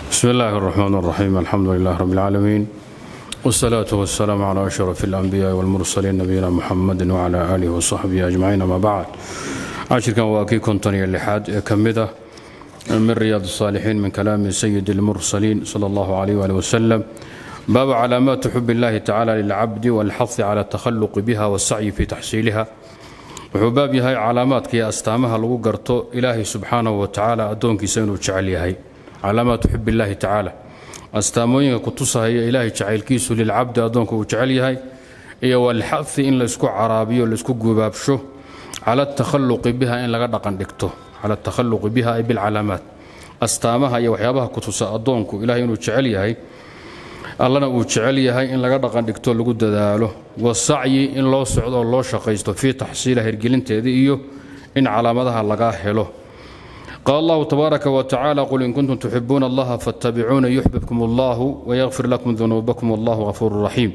بسم الله الرحمن الرحيم الحمد لله رب العالمين والصلاة والسلام على أشرف الأنبياء والمرسلين نبينا محمد وعلى آله وصحبه أجمعين ما بعد عشر كان واكي كنتني اللحاد كمدة من رياض الصالحين من كلام سيد المرسلين صلى الله عليه وآله وسلم باب علامات حب الله تعالى للعبد والحث على التخلق بها والسعي في تحصيلها wuxuu baab yahay calaamaadkii astaamaha lagu garto ilaahay subxaanahu wa tacaala addoonkiisa inuu jecel yahay calaamaatu xub illaahi tacaala astaamooyinka ku tusahaya ilaahay jacaylkiisu lilcabdi addoonka uu jecel yahay iyo walxafi in laysku caraabiyo laysku gubaabsho cala takhalluqi biha in laga dhaqan dhigto cala takhalluqi biha ay bilcalaamaat astaamaha iyo waxyaabaha ku tusa addoonku ilahay inuu jecel yahay allana uu jecel yahay in laga dhaqan dhigto lagu dadaalo wasacyi in loo socdo oo loo shaqaysto fii taxsiila hirgelinteeda iyo in calaamadaha laga helo qaal allahu tabaaraka wa tacaala qul in kuntum tuxibuuna allaha fattabicuuna yuxbibkum allahu wayakfir lakum dunuubakum wallahu ghafuuru raxiim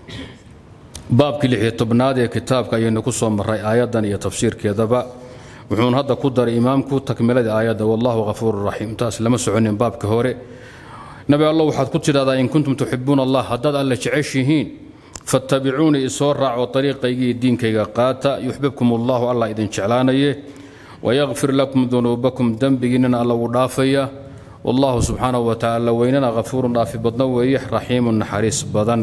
baabkii lixiyo tobnaad ee kitaabka ayaynu ku soo marray aayaddan iyo tafsiirkeedaba wuxuun hadda ku daray imaamku takmiladii aayadda wallahu ghafuuru raxiim taas lama soconin baabka hore nabi allo waxaad ku tidhahdaa in kuntum tuxibuuna allah haddaad alle jeceshihiin fattabicuunii isoo raaco ariiqaygii diinkayga qaata yuxbibkum allahu allah idin jeclaanaye wayakfir lakum dunuubakum dembigiinnana alla wuu dhaafaya wallahu subxaanahu wa tacaala weynana hafuurun dhaafi badno weeye raxiimun naxariis badan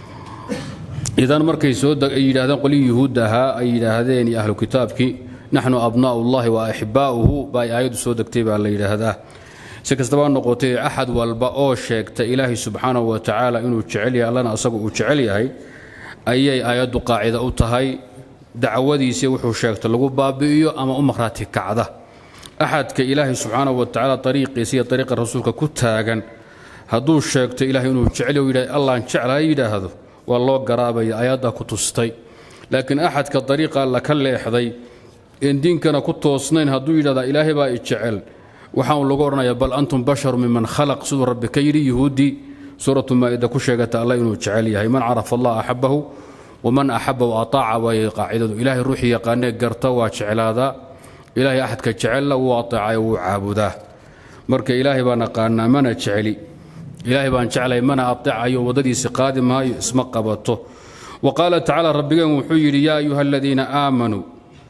idan markay soo yidhahdeen qolii yuhuudda ahaa ay yidhaahdeen iyo ahlu kitaabkii naxnu abnaa'u llahi wa axibbaa'uhu baa ay aayaddu soo degtay baa la yidhaahdaa si kastaba noqotay axad walba oo sheegta ilaahay subxaanahu wa tacaala inuu jecel yahay allana asagu uu jecel yahay ayay aayaddu qaacida u tahay dacwadiisii wuxuu sheegta lagu baabi'iyo ama u maqhraati kacda axadka ilaahay subxaanahu wa tacaala ariiqiisa iyo ariiqa rasuulka ku taagan hadduu sheegto ilahay inuu jecel yidha allaan jeclaha yidhaahdo waa loo garaabaya aayaddaa ku tustay laakiin axadka ariiqa alla ka leexday een diinkana ku toosnayn hadduu yidhahdaa ilaahay baa i jecel waxaan lagu odhanaya bal antum basharu miman khalaq siduu rabbi ka yidhi yuhuuddii suuratu maa'ida ku sheegata alla inuu jecel yahay man carafa allah axabbahu waman axabbahu ataaca waayay qaacidadu ilaahay ruuxii yaqaanee garta waa jeclaadaa ilaahay axadka jecelna wuu ateecayo wuu caabudaa marka ilaahay baan aqaanaa mana jeceli ilaahay baan jeclay mana ateecayo waddadiisi qaadi maayo isma qabato wa qaala tacaala rabbigeen wuxuu yidhi yaa ayuha aladiina aamanuu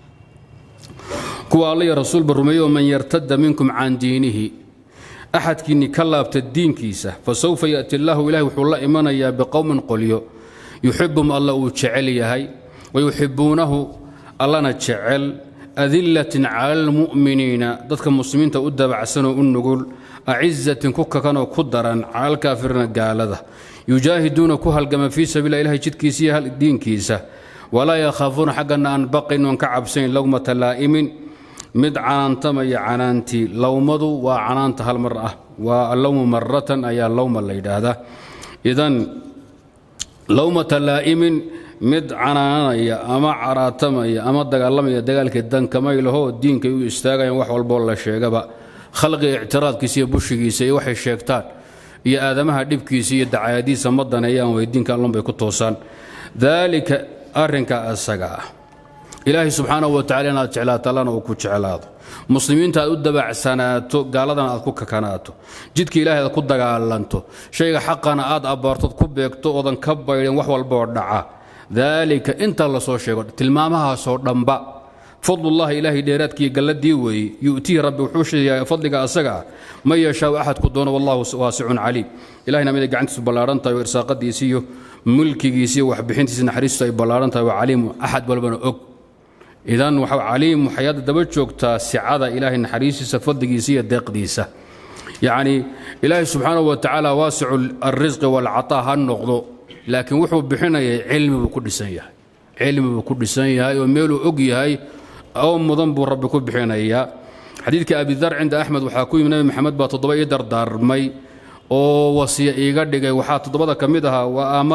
kuwa alla iyo rasuulba rumeeyo man yartada minkum can diinihi axadkiinni ka laabta diinkiisa fa sawfa ya'ti allaahu ilahi wuxuu la imanayaa biqowmin qolyo yuxibum alla uu jecel yahay wayuxibuunahu allana jecel adillatin cala almu'miniina dadka muslimiinta u dabacsanoo u nugul acizatin ku kakanoo ku daran cala alkaafiriina gaalada yujaahiduuna ku halgama fii sabiila ilahi jidkiisa iyo diinkiisa walaa yakhaafuuna xaggana aan baqayn oon ka cabsayn lowmata laa'imin mid canaantamaya canaantii lowmadu waa canaanta hal mar ah waa allowmu maratan ayaa lowma la yidhaahdaa idan lowmata laa'imin mid canaananaya ama caraatamaya ama dagaalamaya dagaalkii dankamaylaho diinkay u istaagayan wax walboo la sheegaba khalqiga ictiraadkiisa iyo bushigiisa iyo waxay sheegtaan iyo aadamaha dhibkiisa iyo dacaayadiisa ma daneeyaan way diinka allunbay ku toosaan daalika arrinka asaga ah ilaahay subxaanahu wa tacala inaad jeclaato allana uu ku jeclaado muslimiinta aad u dabacsanaato gaaladana aad ku kakanaato jidka ilaahay aad ku dagaalanto shayga xaqana aad abbaartood ku beegto oodan ka baydhin wax walbaoo dhaca daalika inta la soo sheego tilmaamahaasoo dhanba fadlullahi ilaahay dheeraadkiiyo galladii weeye yu'tihi rabbi wuxuu sheegayaa fadliga asaga ah man yashaau axadku doono wallahu waasicun caliim ilahayna miday gacantiisu ballaaran tahay oo irsaaqadiisi iyo mulkigiisi iyo waxbixintiisa naxariistu ay ballaaran tahay waa caliimu axad walbana og idan waxa caliim waxay hadda daba joogtaa sicada ilaahay naxariistiisa fadligiisa iyo deeqdiisa yacni ilaahay subxaanahu wa tacaala waasicu alrisqi waalcataa ha noqdo laakiin wuxuu bixinayay cilmi buu ku dhisan yahay cilmi buu ku dhisan yahay oo meeluu og yahay oo mudan buu rabbi ku bixinayaa xadiidka abidar cinda axmed waxaa ku yimi nabi maxamed baa toddoba ii dardaarmay oo wasiya iiga dhigay waxaa toddobada ka mid ahaa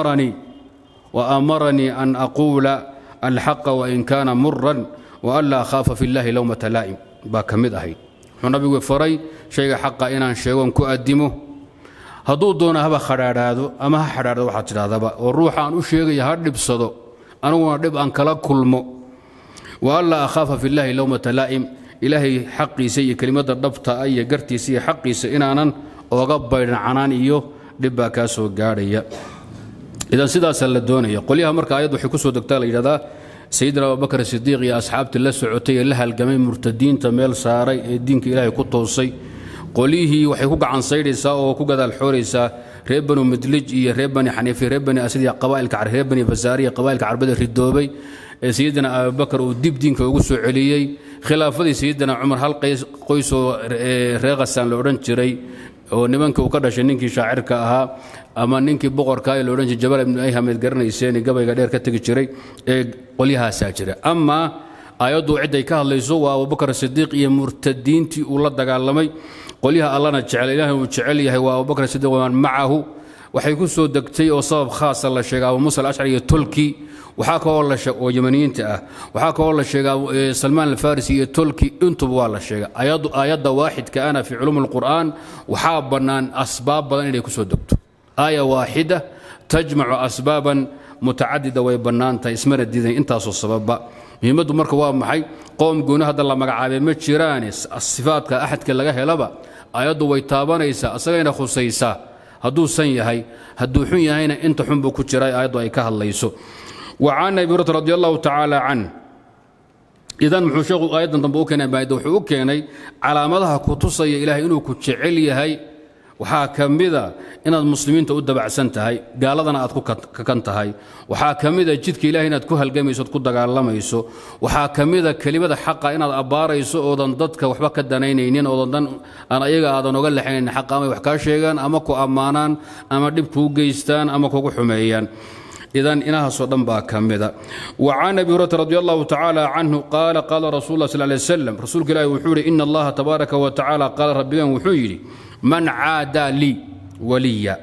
wa aamaranii an aquula alxaqa wain kaana muran waan laa akhaafa fi llahi lowmata laa'im baa ka mid ahayd wuxuu nabigu faray shayga xaqa inaan sheegoon ku addimo hadduu doona haba khadhaadhaado ama ha xadhaadhado waxaad tidhahdaba oo ruuxa aan u sheegaya ha dhibsado aniguna dhib aan kala kulmo waan laa akhaafa fi llahi lowmata laa'im ilaahay xaqiisa iyo kelimadda dhabta ah iyo gartiisa iyo xaqiisa inaanan ooga baydhan canaan iyo dhib baa kaa soo gaadhaya idan sidaasaa la doonaya qolyaha marka ayad waxay ku soo degtaa la yidhahdaa sayidina abubakar sidiiq iyo asxaabtii la socotay ee la halgamay murtadiinta meel saaray ee diinka ilaahay ku toosay qolyihii waxay ku gacan saydhaysaa oo ku gadaal xooraysaa reer banu midlij iyo reer bani xaniifi reer bani asad iyo qabaa'ilka reer bani fasaariya qabaa'ilka carbada ridoobay ee sayidina abubakar uu dib diinka ugu soo celiyey khilaafadii sayidina cumar hal qoysoo reer khasaan la odhan jiray oo nimankii uu ka dhashay ninkii shaacirka ahaa ama ninkii boqorka ee la odhan jiray jabal ibnu ayhamed garanayseen gabayga dheer ka tegi jiray ee qolyahaasaa jira amaa aayaddu cidday ka hadlayso waa abubakar sidiiq iyo murtadiintii uu la dagaalamay qolyaha allana jecel ilaahay uu jecel yahay waa abubakar sidiiq waman macahu waxay ku soo degtay oo sabab khaasa la sheegay abu muusa alashcari iyo tolki waxaa kaloo la sheeg oo yamaniyiinta ah waxaa kaloo la sheegaa salmaan alfarisi iyo tolki intuba waa la sheegay aayadda waaxidka ana fii culuum alqur'aan waxaa bannaan asbaab badan inay ku soo degto aaya waaxida tajmacu asbaaban mutacadida way bannaan tahay ismana diidan intaasoo sababba muhiimaddu marka waa maxay qoom gooni hadda la magacaabay ma jiraane sifaadka axadka laga helaba aayaddu way taabanaysaa asagayna khusaysaa hadduu san yahay hadduu xun yahayna inta xun buu ku jira aayaddu ay ka hadlayso وعن أبي هريرة رضي الله تعالى عنه إذا muxuu sheekhu aayaddan dambe u keenay maayadda wuxuu u keenay calaamadaha ku tusaya ilaahay inuu ku jecel yahay waxaa ka mida inaad muslimiinta u dabacsan tahay gaaladana aad ku kakan tahay waxaa ka mida jidka ilahay inaad ku halgamayso ood ku dagaalamayso waxaa ka mida kelimada xaqa inaad abbaarayso oodan dadka waxba ka danaynaynin oodan dan aan ayaga aadan oga lexaynin xaqa amay wax kaa sheegaan ama ku ammaanaan ama dhib kuu geystaan ama kugu xumeeyaan idan inahaasoo dhan baa ka mida wa can abi hurayra radi allahu tacaala canhu qaala qaala rasul lah sal lay slam rasuulka ilahi wuxuu yidhi ina allaha tabaaraka wa tacaala qaala rabbigan wuxuu yidhi man caadaa lii waliya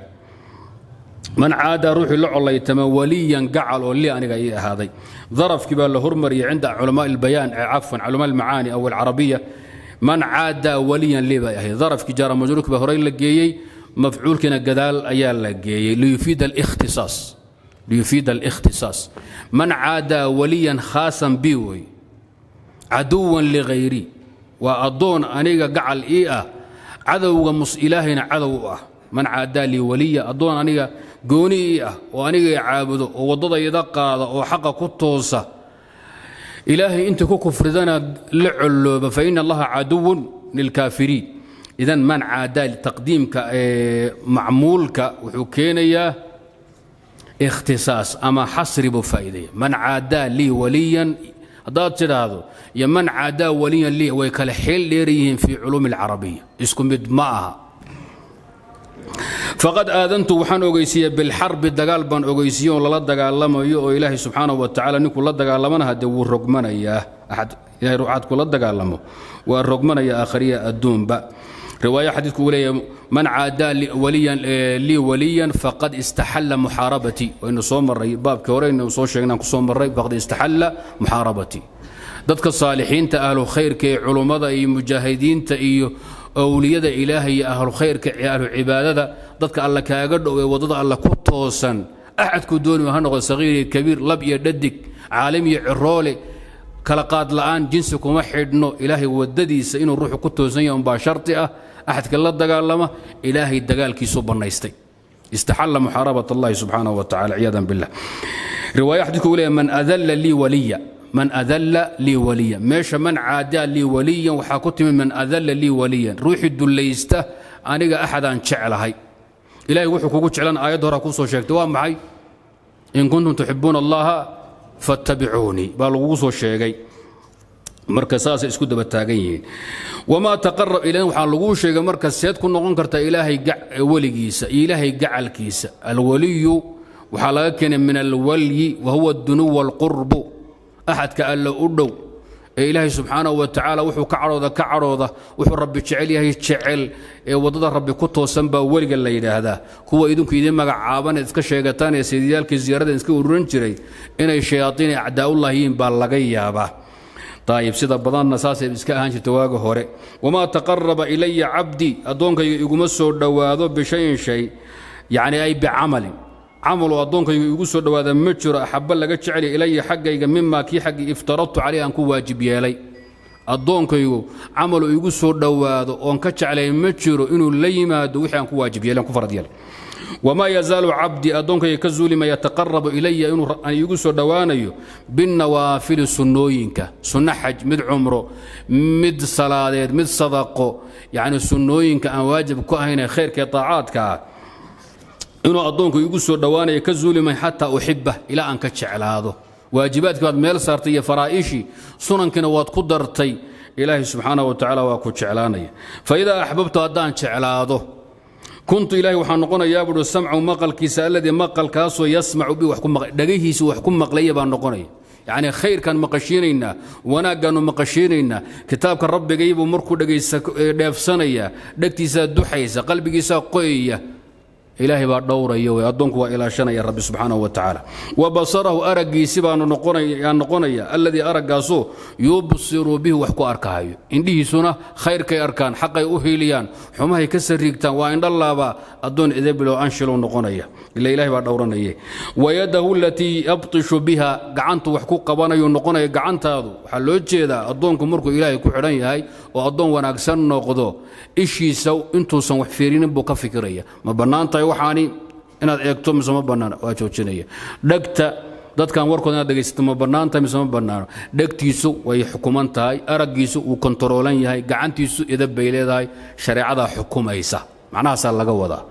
man caadaa ruuxii la collaytama waliyan gacal oo lii aniga ii ahaaday darafkii baa la hormariyay cinda culamaa albayaan cafwan culamaa almacaani aw alcarabiya man caadaa waliyan lii bay ahayd darafkii jaara majruurkii baa horey la geeyey mafcuulkiina gadaal ayaa la geeyey liyufiida alikhtisaas ليفيد الاختصاص من عادى وليا خاصا بي وي عدوا لغيري وأضون أنيقا قعل إيه عدو مس إلهنا عدو أه من عادى لي وليا أضون أنيقا قوني إيه وأنيقا يعابده ووضض يدقى وحق كتوسة إلهي أنت كفر ذنا لعلوب فإن الله عدو للكافرين إذا من عادى تقديمك معمولك وحكينا ikhtisaas ama xasri buu faa'iideeya man caadaa lii waliyan haddaad tidhaahdo iyo man caadaa waliyan lii way kale xeel dheer yihiin fii culuumi alcarabiya isku mid ma aha faqad aadantu waxaan ogeysiiyey bilxarbi dagaal baan ogeysiiye oo lala dagaalamayo oo ilaahay subxaanahu wa tacala ninkuu la dagaalamana haddee wuu rogmanayaa axad ilahay ruuxaad kula dagaalamo waa rogmanaya aakhariya adduunba riwaayo xadiidku uu leeyahay man caadaa lii waliyan faqad istaxalla muxaarabatii waynu soo marray baabkii hore aynu soo sheegnaan ku soo marray faqad istaxalla muxaarabatii dadka saalixiinta ahlu khayrka ee culummada iyo mujaahidiinta iyo owliyada ilaahay iyo ahlu khayrka ahlu cibaadada dadka alla kaaga dhow ee waddada alla ku toosan axadku dooni ha noqdo sagiir iyo kabiir lab iyo dhadig caalim iyo ciroole kala qaad la'aan jinsi kuma xidhno ilaahay waddadiisa inuu ruuxu ku toosan yahay umbaa sharti ah axadka la dagaalama ilaahay dagaalkiisuu bannaystay istaxalla muxaarabat allahi subxaanahu wa tacala ciyaadan billah riwaaya xadiidku uu leeyahay man adalla lii waliya man adalla lii waliya meesha man caadaa lii waliyan waxaa ku timid man adalla lii waliyan ruuxii dullaysta aniga axadaan jeclahay ilahay wuxuu kugu jeclan aayadda hore kuu soo sheegtay waa maxay in kuntum tuxibuuna allaha fattabicuunii baa lagugu soo sheegay marka saasay isku daba taagan yihiin wamaa taqarab ilan waxaa laguu sheegay marka seed ku noqon karta ilaahay weligiisa iyo ilaahay gacalkiisa alwaliyu waxaa laga keenay min alwalyi wa huwa dunuwa alqurbu axadka alla u dhow ee ilaahay subxaanahu wa tacaala wuxuu ka cadhooda ka cadhooda wuxuu rabbi jecel yahay jecel ee waddada rabbi ku toosan baa weliga la yidhaahdaa kuwa idinku idiin magacaaban eed iska sheegataan ee sayidiyaalkii ziyaarada iska ururan jiray inay shayaaiin acdaa'ullah yihiin baa laga yaabaa ayib sida badanna saasay iska ahaan jirta waaga hore wamaa taqaraba ilaya cabdii addoonkayga iguma soo dhowaado bishayin shay yacni ay bicamalin camaloo addoonkayga igu soo dhowaada ma jiro axabba laga jecel ilaya xaggayga mimaa kii xaggii iftaradtu caleyh aan ku waajib yeelay addoonkaygu camalu igu soo dhowaado oon ka jeclay ma jiro inuu la yimaado wixii aan ku waajib yeelen ku farad yeelay wamaa yazaalu cabdii addoonkayga ka zuulima yataqarabu ilaya inuu iigu soo dhowaanayo binnawaafili sunnooyinka sunno xaj mid cumro mid salaadeed mid sadaqo yacni sunnooyinka aan waajib ku ahaynee khayrkae taacaadka ah inuu addoonku iigu soo dhowaanayo ka zuulimay xataa uxibba ilaa aan ka jeclaado waajibaadkii baad meel saartay iyo faraa'ishii sunankiina waad ku dartay ilaahay subxaanahu wa tacaala waa ku jeclaanaya fa idaa axbabtu haddaan jeclaado kuntu ilaahay waxaa noqonayaa buuhi samcu maqalkiisa alladii maqalkaasoo yasmacu bi dhagahiisa wax ku maqlaya baan noqonaya yacnii khayrkaan maqashiinaynaa wanaaggaannu maqashiinaynaa kitaabka rabbigaybuu markuu dhegaysa dheefsanaya dhegtiisaa duxaysa qalbigiisaa qoyaya ilaahay baa dhowraya wey addoonku waa ilaashanaya rabbi subxaanahu wa tacaala wa basarahu araggiisi baanu noqonayaan noqonaya alladii araggaasoo yubsiru bihi wax ku arkahayo indhihiisuna khayrkay arkaan xaqay u hiiliyaan xumahay ka sariigtaan waa indhalaabaa addoon edebiloo anshilow noqonaya ila ilahay baa dhowranaye wayadahu alatii yabtishu biha gacantu wax ku qabanayu noqonaya gacantaadu waxaa loo jeedaa addoonku markuu ilaahay ku xidhan yahay oo addoon wanaagsan noqdo ishiisa intuusan wax fiirinin buu ka fikiraya ma bannaan tahay waxaani inaad eegto mise ma bannaana waa joojinaya dhegta dadkan warkooda inaad dhegaysato ma bannaan tahay mise ma bannaano dhegtiisu way xukuman tahay araggiisu wuu kontaroolan yahay gacantiisu idab bay leedahay shareecadaa xukumaysa macnahaasaa laga wadaa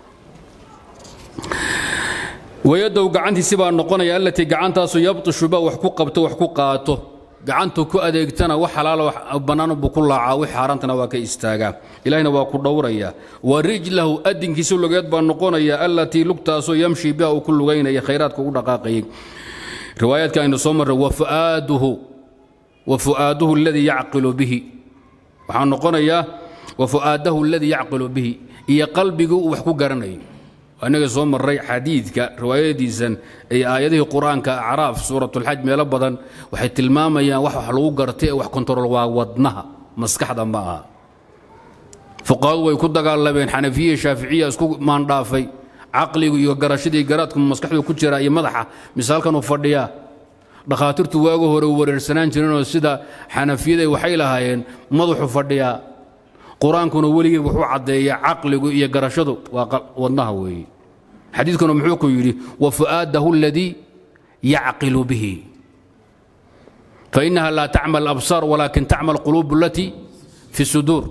wayadow gacantiisi baa noqonaya allatii gacantaasu yabtishuba wax ku qabto wax ku qaato gacantu ku adeegtana wax xalaalo bannaan buu ku laacaa wix xaaraantana waa ka istaagaa ilahina waa ku dhowraya wa rijlahu adinkiisu lugeed baa noqonaya allatii lugtaasoo yamshi biha uu ku lugaynaya khayraadka ugu dhaqaaqayay riwaayaadka aynu soo marray wafuaaduhu wa fu'aaduhu aladii yacqilu bihi waxaa noqonayaa wa fu'aadahu aladii yacqilu bihi iyo qalbigii uu wax ku garanayo inaga soo marray xadiidka riwaayadiisan ee aayadihii qur-aanka acraaf suuratulxaj meelo badan waxay tilmaamayaan wax wax lagu gartay ee wax kontarool waa wadnaha maskaxda ma aha fuqahadu way ku dagaalameen xanafiya shaaficiya isku maandhaafay caqligu iyo garashadii garaadku maskaxdu ku jira iyo madaxa misaalkan uu fadhiyaa dhakhaatiirtu waagu hore wareersanaan jireenoo sida xanafiyada waxay lahaayeen madaxu fadhiyaa qur-aankuna weligii wuxuu caddeeya caqligu iyo garashadu waa wadnaha weeye xadiidkuna muxuu ku yidhi wa fu'aadahu aladii yacqilu bihi fainaha laa tacma alabsaar walaakin tacma alquluub alatii fi suduur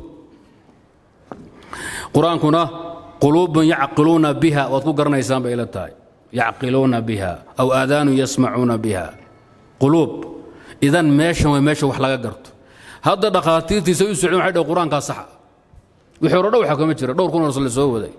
qur-aankuna quluubun yacqiluuna biha waad ku garanaysaan bay ila tahay yacqiluuna biha aw aadaanu yasmacuuna biha quluub idan meeshan way meesha wax laga garto hadda dhakhaatiirtiisa u socdeen waxay dhaheen qur-aankaa saxa wixii hore dhowxa kama jira dhowr kun oo la soo waday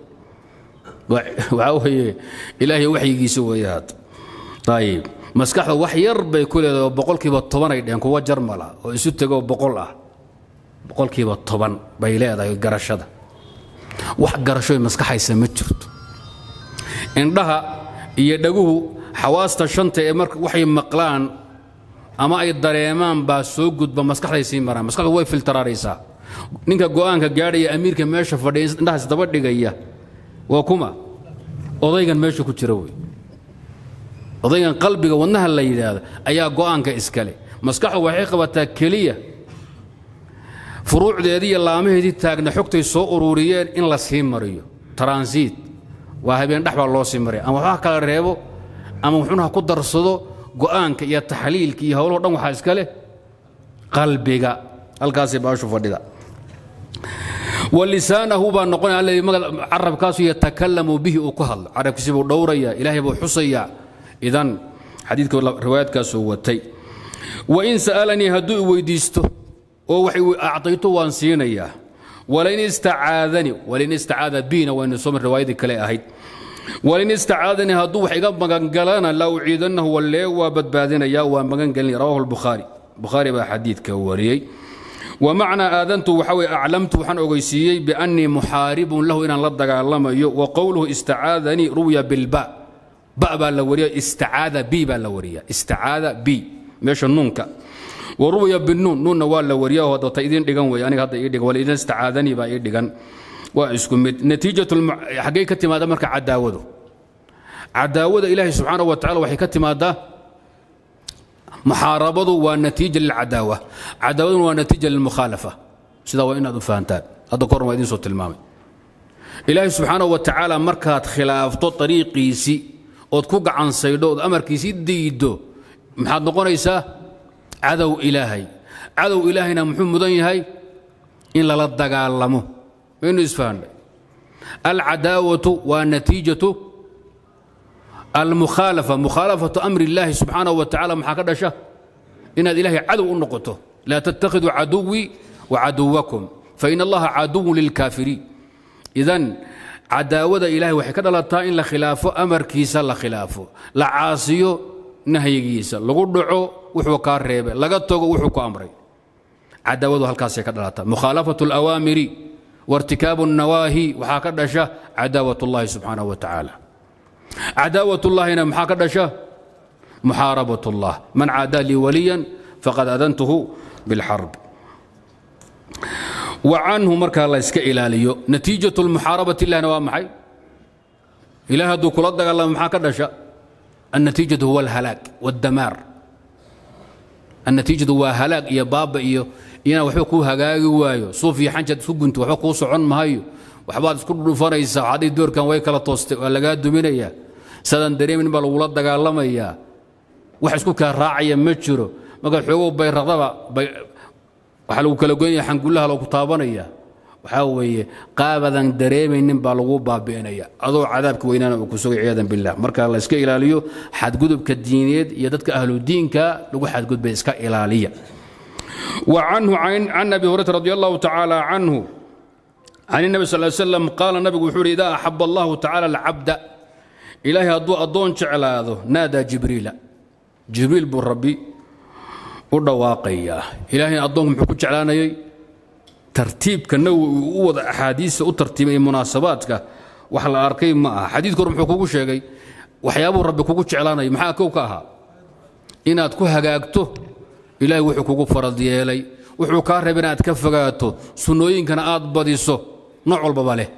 waxaa weeye ilaahay waxyigiisa weeye hadda ayib maskaxda wax yar bay ku leedahay oo boqolkiiba toban ay dheheen kuwa jarmala oo isu tego oo boqol ah boqolkiiba toban bay leedahay garashada wax garashoy maskaxaysa ma jirto indhaha iyo dhaguhu xawaasta shanta ee marka waxay maqlaan ama ay dareemaan baa soo gudba maskaxday sii maraan maskaxdu way filtaraaraysaa ninka go'aanka gaadhaya amiirka meesha fadhiya indhahaas daba dhigaya waa kuma odaygan meesha ku jira wey odaygan qalbiga wadnaha la yidhaahdo ayaa go'aanka iskale maskaxdu waxay qabataa keliya furuucdeedii iyo laamaheedii taagna xogtay soo ururiyeen in la sii mariyo taransiit waa habeen dhex baa loo sii maraya ama waxba kala reebo ama wuxuuna ku darsado go'aanka iyo taxliilka iyo howlahoo dhan waxaa iska leh qalbiga halkaasay baashu fadhida walisaanahu baa noqonaya alladii carabkaasu yatakalamu bihi uu ku hadlo carabkiisi buu dhowraya ilaahay buu xusayaa idan xadiidka riwaayaadkaasuu watay wain sa'alanii hadduu i weydiisto oo wax acdayto waan siinayaa walain istacaadani walain istacaada biina waynu soo mar riwaayadii kale ahayd walain istacaadanii hadduu wax iga magangalana la uciidannahu wallee waa badbaadinaya waa magangelinaya rawahu lbukhaari bukhaari baa xadiidka wariyey wmacnaa aadantu waxa weye aclamtu waxaan ogeysiiyey biannii muxaaribun lahu inaan la dagaalamayo wa qowluhu istacaadanii ruwiya bilba ba baa la wariya istacaada bi baa la wariya istacaada bi meesha nuunka wa ruwiya binuun nuunna waa la wariya oo data idin dhigan wey aniga hadda ii dhigan walidan istacaadanii baa ii dhigan waa isku mid natiijatu xaggay ka timaada marka cadaawadu cadaawada ilaahay subxaanahu wa tacala waxay ka timaadaa muxaarabadu waa natiija lilcadaawa cadaawaduna waa natiija lilmukhaalafa sidaa waa inaad u fahantaan hadda korn waa idiin soo tilmaamay ilaahay subxaanahu wa tacaala markaad khilaafto ariiqiisii ood ku gacansaydho ood amarkiisii diiddo maxaad noqonaysaa cadow ilaahay cadow ilaahayna muxuu mudan yahay in lala dagaalamo waynu isfahanay alcadaawatu waa natiijatu almukhaalafa mukhaalafatu amri illaahi subxaanahu wa tacala maxaa ka dhasha inaad ilaahay cadow u noqoto laa tattakhiduu caduwii wa caduwakum fain allaha caduwun lilkaafiriin idan cadaawada ilahay waxay ka dhalataa in la khilaafo amarkiisa la khilaafo la caasiyo nahyigiisa lagu dhaco wuxuu kaa reebay laga tago wuxuu ku amray cadaawadu halkaasay ka dhalataa mukhaalafatu alawaamiri wartikaabu الnawaahi waxaa ka dhasha cadaawat اllahi subxaanaه wa tacaala cadaawat اllahina maxaa ka dhasha muxaarabat اllah man caadaa lii waliya faqad adantuhu biاlxarb wa canhu markaa la yska ilaaliyo natiijaة اlmuxaarabat illahina waa maxay ilahay hadduu kula dagaalamo maxaa ka dhasha النتيجة هو الهلاك والدمار النتيجة waa halaag iyo baaba iyo inaa waxba kuu hagaagi waayo suuf iyo xanjad isku gunto waxba kuu socon maayo waxbaad isku dhufanaysaa hadday doorkan way kala toostay waa lagaa duminayaa sadaan dareemin baa lagula dagaalamayaa wax isku kaa raacaya ma jiro markaad xoogow bayraqdaba waxaa lagu kala goynaya xangullaha lagu taabanaya waxaa weeye qaabadan dareemaynin baa lagu baabi'inaya adoo cadaabka weynaana uu ku sugay ciyadan billah marka la iska ilaaliyo xadgudubka diineed iyo dadka ahludiinka lagu xadgudbay iska ilaaliya wa canhu can abi hurayrata radi allahu tacaala canhu can الnabi sal slam qaala nabigu wuxuu uhi idaa axaba allahu tacala alcabda ilaahay hadduu addoon jeclaado naadaa jibriila jibriil buu rabbi u dhawaaqayaa ilaahayna addoonku muxuu ku jeclaanayay tartiibka nawowi uu u wada axaadiista u tartiibay munaasabaadka wax la arkay ma aha xadiidku hore muxuu kugu sheegay waxyaabuu rabbi kugu jeclaanaya maxaa kow ka ahaa inaad ku hagaagto ilaahay wuxuu kugu farad yeelay wuxuu kaa reeba inaad ka fogaato sunnooyinkana aad badiso nooc walbaba leh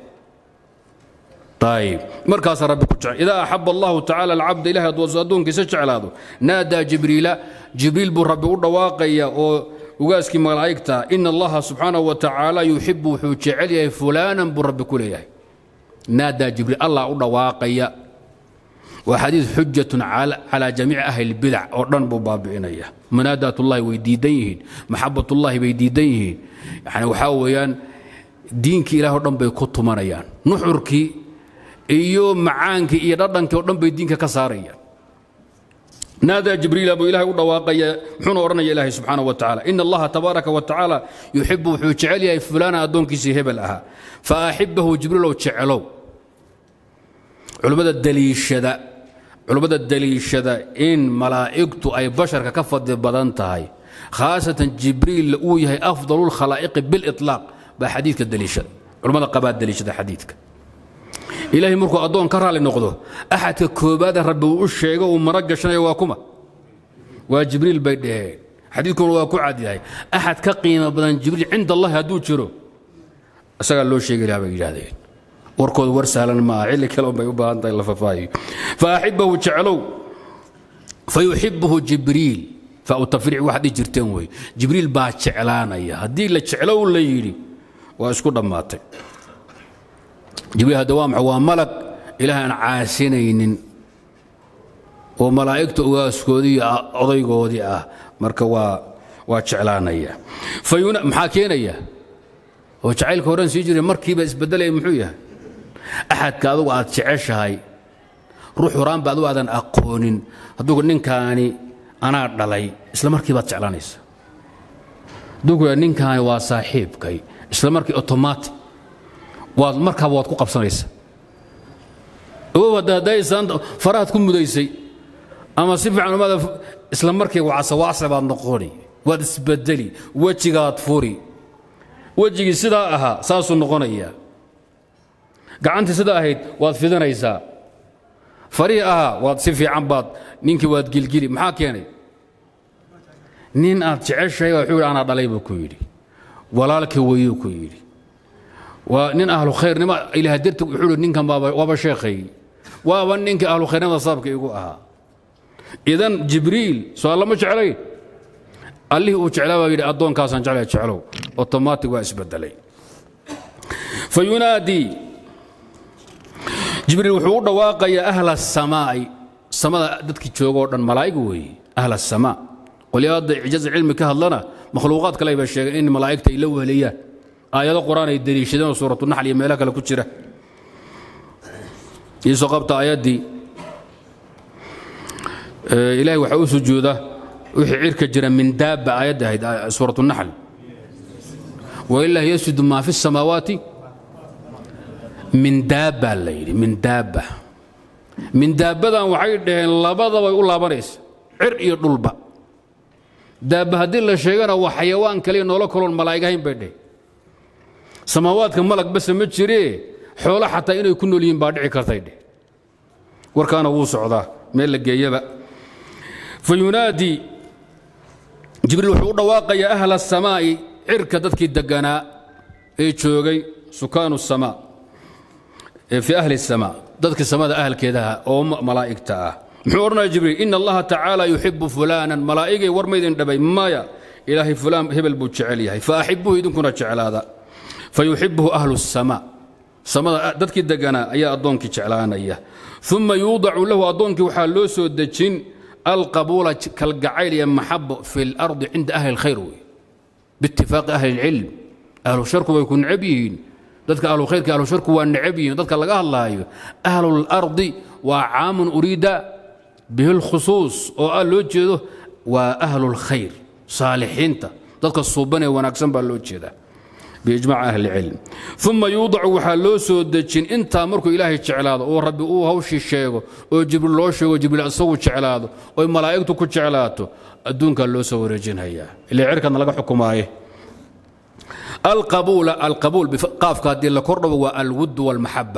ayib markaasaa rabbi ku jecel idaa axaba allahu tacala alcabda ilahay hadduu addoonkiisa jeclaado naadaa jibriila jibriil buu rabbi u dhawaaqaya oo ugaaskii malaa'igta ina allaha subxaanahu wa tacaala yuxibu wuxuu jecel yahay fulaanan buu rabbi ku leeyahay naadaa jibriil allah u dhawaaqaya waa xadiid xujatun calaa jamiici ahli lbidac oo dhan buu baabi'inaya manaadaatullahi way diidan yihiin maxabatullahi bay diidan yihiin yani waxaa weeyaan diinkii ilaah o dhan bay ku tumanayaan nuxurkii iyo macaankii iyo dhadhankii oo dhan bay diinka ka saarayaan naadaa jibriila buu ilahay u dhawaaqaya muxuuna odhanaya ilaahay subxaanahu wa tacala ina allaha tabaaraka wa tacaala yuxibu wuxuu jecel yahay fulaana addoonkiisii hebel ahaa fa axibahu jibriilow jecelow culimmada daliishada culimmada daliishada in malaa'igtu ay basharka ka fadli badan tahay khaasatan jibriil uu yahay afdalu lkhalaa'iqi biliطlaaq baa xadiidka daliishada culimmada qabaa daliishada xadiidka ilaahay markuu addoon ka raali noqdo axadka koobaada rabbi uu u sheego uu mara gashanayo waa kuma waa jibriil bay dhaheen xadiidkuna waa ku cadyahay axad ka qiimo badan jibriil cinda allahi hadduu jiro isagaa loo sheegi lahaa bay yidhaahdeen warkooda war sahlan ma aha xilli kale unbay u baahan tahay la fafaahiyo fa axibahu jeclow fa yuxibuhu jibriil fa u tafriic waxaad dhihi jirteen wey jibriil baa jeclaanaya haddii la jeclow la yidhi waa isku dhammaatay jibriil hadda waa maxay waa malag ilaahay aan caasinaynin oo malaa'igta ugaaskoodii iyo odaygoodii ah marka waa waa jeclaanaya maxaa keenaya oo jacaylka horan sii jiray markiiba isbedelaya muxuu yahay axadka adugu aad jeceshahay ruux horaanba adugu aadan aqoonin hadduu ninkaani anaa dhalay isla markii baad jeclaanaysa hadduu ku ninkaani waa saaxiibkay isla markii otomatic waad markaaba waad ku qabsanaysa ogow hadda haddaysaan farahaad ku mudaysay ama si fiican umaada isla markii wacsawaacsa baad noqoni waad isbedeli wejigaad furi wejigii sidaa ahaa saasuu noqonayaa gacantii sidaa ahayd waad fidinaysaa farihii ahaa waad si fiican baad ninkii waad gilgili maxaa keenay nin aad jeceshahay wuxuu yidhi anaa dhalay buu ku yidhi walaalkii weyuu ku yidhi waa nin ahlu khayrnimo ilaah darti wuxuu yidhi ninkan waaba sheekhay waaba ninkii ahlu khayrnimada sababka igu ahaa idan jibriil soo allama jeclayn allihii uu jeclaa baa yidhi addoonkaasaan jeclaya jeclow otomaatig waa isbedelay fa yunaadii jibriil wuxuu u dhawaaqayaa ahla asamaa'i samada dadkii jooga oo dhan malaa'ig weeye ahla asamaa qolyaa hadda icjaaz cilmi ka hadlana makhluuqaad kale bay sheegeen in malaa'igta ay la weheliyaan aayado qur-aan ay deliishadeen oo suuratunaxl iyo meelo kale ku jira iisoo qabta aayaddii ilaahay waxaa u sujuuda wixii cirka jira min daabba aayadda ahayd suuratunaxl wailah yasjudu maa fi الsamaawaati min daabbaa la yidhi min daabba min daabbadan waxay dhaheen labadabay u laabanaysa cir iyo dhulba daabba haddii la sheegana waa xayawaan kaliya noolo kaloon malaa'ig ahayn bay dheheen samaawaadka malag base ma jiree xoolo xataa inay ku nool yihiin baa dhici kartay dheh warkaana wuu socdaa meel la geeyaba fa yunaadii jibriil wuxuu u dhawaaqayaa ahla asamaa'i cirka dadkii deganaa ee joogay sukaanu samaa fii ahli samaa dadka samada ahalkeedaha oo malaa'igta ah muxuu odhanaya jibriil ina allaha tacaala yuxibu fulaanan malaa'igay war maydin dhabay maya ilaahay fulaan hebel buu jecel yahay fa axibuhu idinkuna jeclaada fa yuxibuhu ahlu samaa samada dadkii deganaa ayaa addoonkii jeclaanaya uma yuudacu lahu addoonkii waxaa loo soo dejin alqabuula kalgacayl iyo maxabo fi اlardi cinda ahli اlkhayr wey biitifaaqi ahli اlcilm ahlu sharku way ku necab yihiin dadka ahlu khayrka ahlu sharku waa necab yihiin dadka laga hadlaayo ahlu اlardi waa caamun uriida bihi اlkhusuus oo ah loo jeedo waa ahlu اlkhayr saalixiinta dadka suuban ee wanaagsan baa loo jeedaa biijmac ahli cilm uma yuudacu waxaa loo soo dejin intaa markuu ilaahay jeclaado oo rabbi uu hawshii sheego oo jibriil loo sheego jibriil isagu jeclaado oy malaa'igtu ku jeclaato adduunkaa loo soo wareejinhayaa ila cirkadna laga xukumaaye alqabuula alqabuul qaafka haddii la kordhabo waa alwudd walmaxaba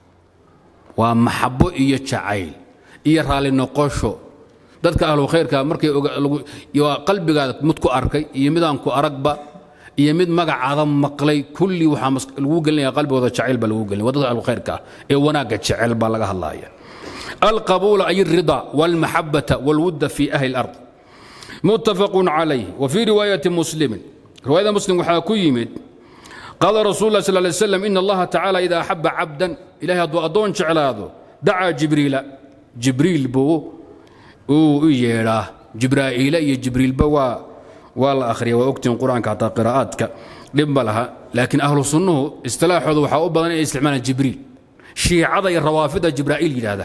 waa maxabo iyo jacayl iyo raalli noqosho dadka ahlu khayrka markay qalbigaada mid ku arkay iyo midaan ku aragba iyo mid magacaada maqlay kulli waxaa lagu gelinaya qalbigooda jacayl baa lagu gelinaya waa dadka ahlukhayrka ah ee wanaagga jecel baa laga hadlaya alqabuula ay alrida walmaxabata walwudda fi ahli alard muttafaqun calayh wa fii riwaayati muslimin riwaayada muslim waxaa ku yimid qaala rasul lah sal lay slam ina allaha tacaala ida axaba cabdan ilahay hadduu addoon jeclaado dacaa jibriila jibriil buu uu u yeedhaa jibraa'iila iyo jibriilba waa waa la akhriya waa ogtiin qur-aanka hataa qiraa'aadka dhib ma laha laakiin ahlu sunnuhu istilaaxooda waxaa u badan inay isticmaalaan jibriil shiicada iyo rawaafidda jibraa'iil yidhaahda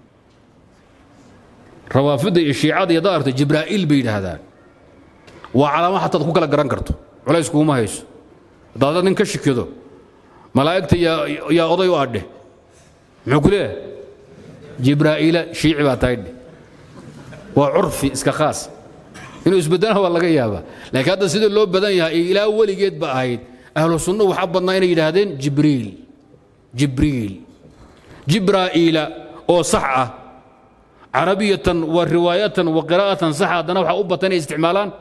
rawaafidda iyo shiicada iyo daarta jibraa'iil bay yidhaahdaan waa calaamo xataad ku kala garan karto culays kuuma hayso haddaad nin ka shikido malaa'igta yaa oday u adhe muxuu ku leeyahay jibraa'iila shiici baa tahay dheh waa curfi iska khaas inuu isbeddelana waa laga yaabaa laakiin hadda sida loo badan yahay ilaa weligeed ba ahayd ahlu sunnuhu waxaa badnaa inay yidhaahdeen jibriil jibriil jibraa'iila oo sax ah carabiyatan wa riwaayatan wa qiraa'atan sax haddana waxaa u bata inay isticmaalaan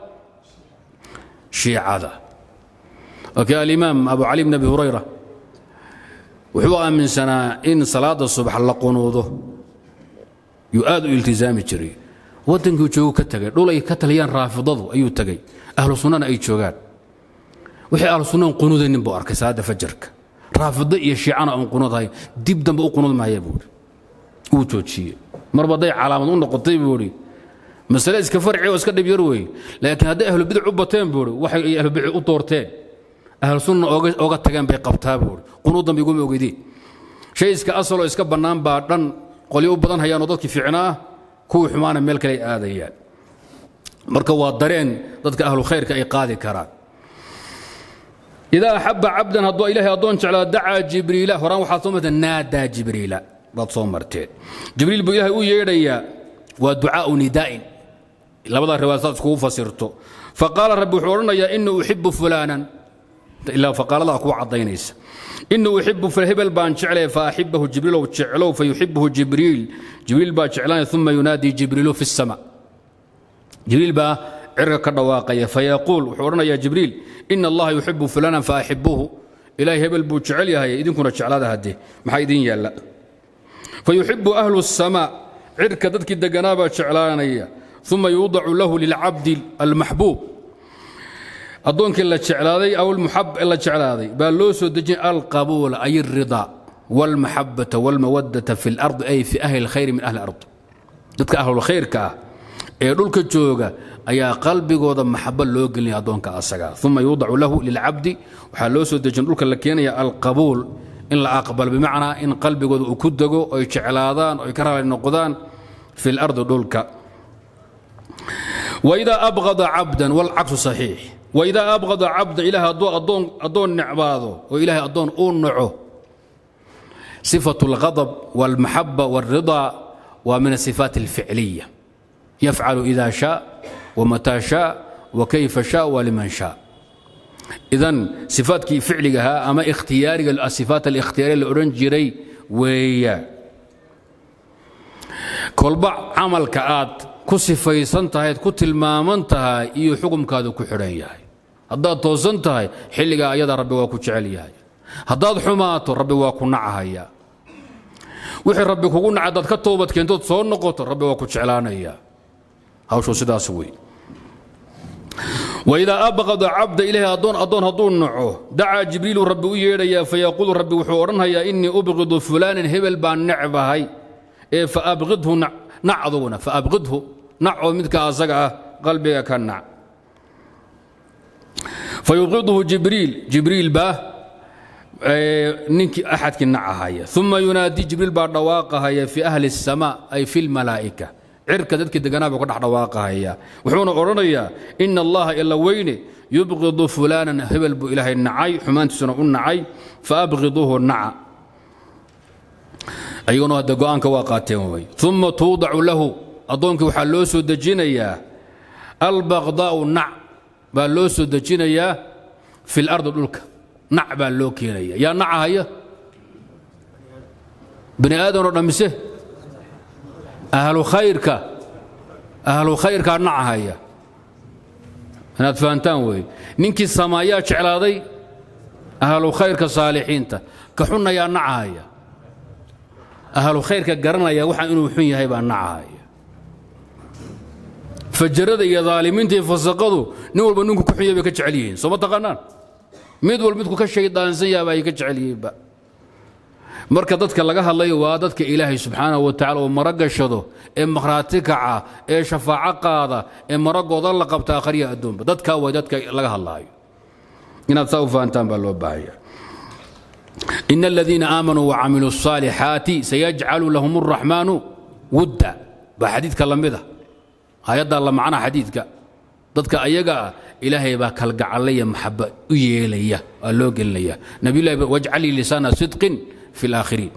shiicada okay alimaam abu cali bn abi hurayra wuxuu aaminsanaa in salaada subax la qunuudo yuu aad u iltizaami jiray waddankii joogu ka tegay dhul ay ka taliyaan raafidadu ayuu tegey ahlu sunnana ay joogaan wixii ahlu sunnan qunuudaynin buu arkay salaadda fajarka raafido iyo shiicana oon qunuudahay dib dambe u qunuud maaya buuhi wuu joojiyey marba hadday calaamad u noqotay buuhi masale iska farci oo iska dhib yar weeye laakiin hadday ahlu bidac u bateen buuhi waxay ay ahlu bidac u doorteen ahlu sunna oga tageen bay qabtaa buuhi qunuud dambe iguma ogeydeen shay iska asaloo iska bannaan baa dhan qolyo u badan hayaanoo dadkii fiicnaa kuwii xumaana meel kale ay aadayaan marka waa dareen dadka ahlu khayrka ay qaadi karaan idaa axaba cabdan hadduu ilaahay addoon jeclaa dacaa jibriila horaan waxaad soo marteen naadaa jibriila baad soo marteen jibriil buu ilaahay u yeedhayaa waa ducaau nidaa'in labada riwaayad saad iskugu fasirto faqaala rabbi wuxuu odhanayaa inii uxibu fulaanan ilaa faqaaladaa kuwa caddaynaysa inii uxibu hebel baan jeclay faaxibahu jibriilow jeclow fayuxibuhu jibriil jibriil baa jeclaanaya uma yunaadii jibriilu fi الsama jibriil baa cirka ka dhawaaqaya fayaquul wuxuu odhanayaa jibriil ina allaha yuxibu fulaanan faaxibuhu ilaahay hebel buu jecel yahay idinkuna jeclaada haddee maxaa idin yaalla fayuxibu ahlu الsama cirka dadkii deganaabaa jeclaanaya uma yuudacu lahu lilcabdi almaxbuub addoonkii la jeclaaday aw la jeclaaday baa loo soo dejinay alqabuula ay alridaa wاlmaxabata wاlmawadata fi اlardi ay fi ahli اlkhayri min ahli ard dadka ahlulkhayrka ah ee dhulka jooga ayaa qalbigooda maxabo loo gelinaya addoonka asaga uma yuudacu lahu lilcabdi waxaa loo soo dejin dhulka la keenaya alqabuul in la aqbalo bimacnaa in qalbigooda uu ku dego oy jeclaadaan oy ka raali noqdaan fi lardi dhulka waidaa abqada cabdan walcaksu saxiix waidaa abqada cabdan ilahay hadduu addoon necbaado oo ilaahay addoon uu naco sifatu اlghadab wاlmaxaba wاlridaa waa min asifaat اlficliya yafcalu ida shaa wmataa shaa wakayfa shaa waliman shaa idan sifaatkii ficligahaa ama ikhtiyaariga asifaat alikhtiyaariya la odhan jiray weeya kolba camalka aad ku sifaysan tahayd ku tilmaaman tahay iyo xukumkaadu ku xidhan yahay haddaad toosan tahay xilligaa ayada rabbi waa ku jecel yahay haddaad xumaato rabbi waa ku nacahaya wixii rabbi kugu naca haddaad ka toobad keentood soo noqoto rabbi waa ku jeclaanaya hawshuu sidaas wey waidaa abqada cabda ilaahay addoon addoon hadduu naco dacaa jibriilu rabbi u yeedhayaa fayaquulu rabbi wuxuu odhanhayaa innii ubqidu fulaanin hebel baan necbahay ee faabqidhu nac aduguna faabqidhu nac oo midka asaga ah qalbiga ka nac fayubqidhu jibriil jibriil baa ninkii axadkii nacahaya uma yunaadii jibriil baa dhawaaqahaya fi ahli الsamaa ay fi اlmalaa'ika cirka dadkii deganaa buu ka dhex dhawaaqahaya wuxuuna odhanayaa ina allaha ila weyne yubqidu fulaanan hebel buu ilaahay nacay xumaantiisuna u nacay faabqiduuhu naca ayaguna hadda go'aanka waa qaateen wey uma tuudacu lahu addoonkii waxaa loo soo dejinayaa albaqdaa'u nac baa loo soo dejinayaa fi lardi dhulka nac baa loo keenaya yaa nacahaya bani aadanoo dhammise ahlu khayrka ahlu khayrkaa nacahaya inaad fahantaan weeye ninkii samaayaa jeclaaday ahlu khayrka saalixiinta ka xunnayaa nacahaya ahlu khayrka garanaya waxaan inuu xun yahay baa nacahaya fajarada iyo daalimiinta iyo fasaqadu nin walba ninku ku xun yahay bay ka jecel yihiin soo ma taqaanaan mid walba midku ka shaydaansan yahay baa ay ka jecel yihiinba marka dadka laga hadlayo waa dadka ilaahay subxaanahu wa tacala oo maro gashado ee makhraati kaca ee shafaaco qaada ee maragooda la qabta akhriya adduunba dadkaa way dadka laga hadlaayo inaad saa u fahantaan baa loo baahaya in aladiina aamanuu wacamiluu الصaalixaati sayajcalu lahum الraxmaanu wudda baa xadiidka la mida ayaddaa la macnaa xadiidka dadka ayaga ah ilaahay baa kalgacalaya maxaba u yeelaya waa loo gelinaya nabiyullahi wajcalii lisaana sidqin fi اlaakhiriin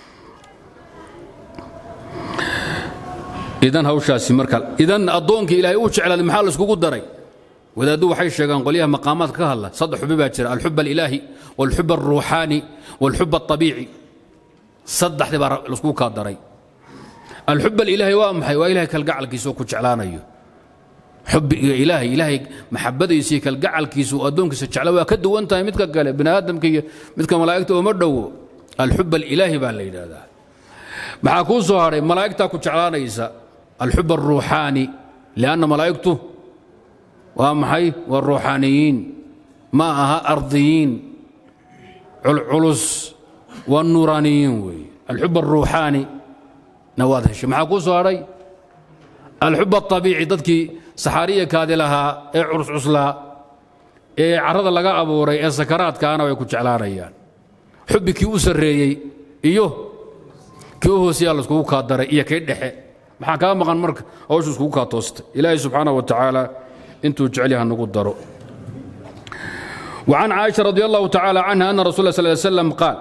idan hawshaasi marka idan addoonkii ilaahay uu jeclaaday maxaa la iskugu daray wadaaddu waxay sheegaan qolyaha maqaamaadka ka hadla saddex xubi baa jira alxub alilaahi wاlxub alruuxaani wاlxub alطabiici saddexdii baa laiskugu kaa daray alxub alilaahi waa maxay waa ilahay kalgacalkiisa oo ku jeclaanayo xubbiga ilaahay ilaahay maxabadiisa iyo kalgacalkiisa uu addoonkiisa jecla waa ka duwan tahay midka kale bini aadamka iyo midka malaa'igta ooma dhowo alxub alilaahi baa la yidhaahdaa maxaa kuu soo hadhay malaa'igtaa ku jeclaanaysa alxub alruuxaani lianna malaa'igtu waa maxay waa ruuxaaniyiin ma aha ardiyiin culculus waa nuuraaniyiin weeye alxub alruuxaani na waad heshay maxaa kuu soo hadhay alxub alطabiici dadkii saxaariya kaadi lahaa ee curuscuslaa ee carrada laga abuuray ee sakaraadkaana way ku jeclaanayaan xubbi kii u sarreeyey iyo kii u hooseyaa laiskugu kaa daray iyo kii dhexe maxaa kaa maqan marka hawshu iskugu kaa toostay ilaahay subxaanah wa tacaala intuu jecel yaha nagu daro وعن عائشة رضي الله تعالى عنها أن رسول الله صلى الله عليه وسلم قال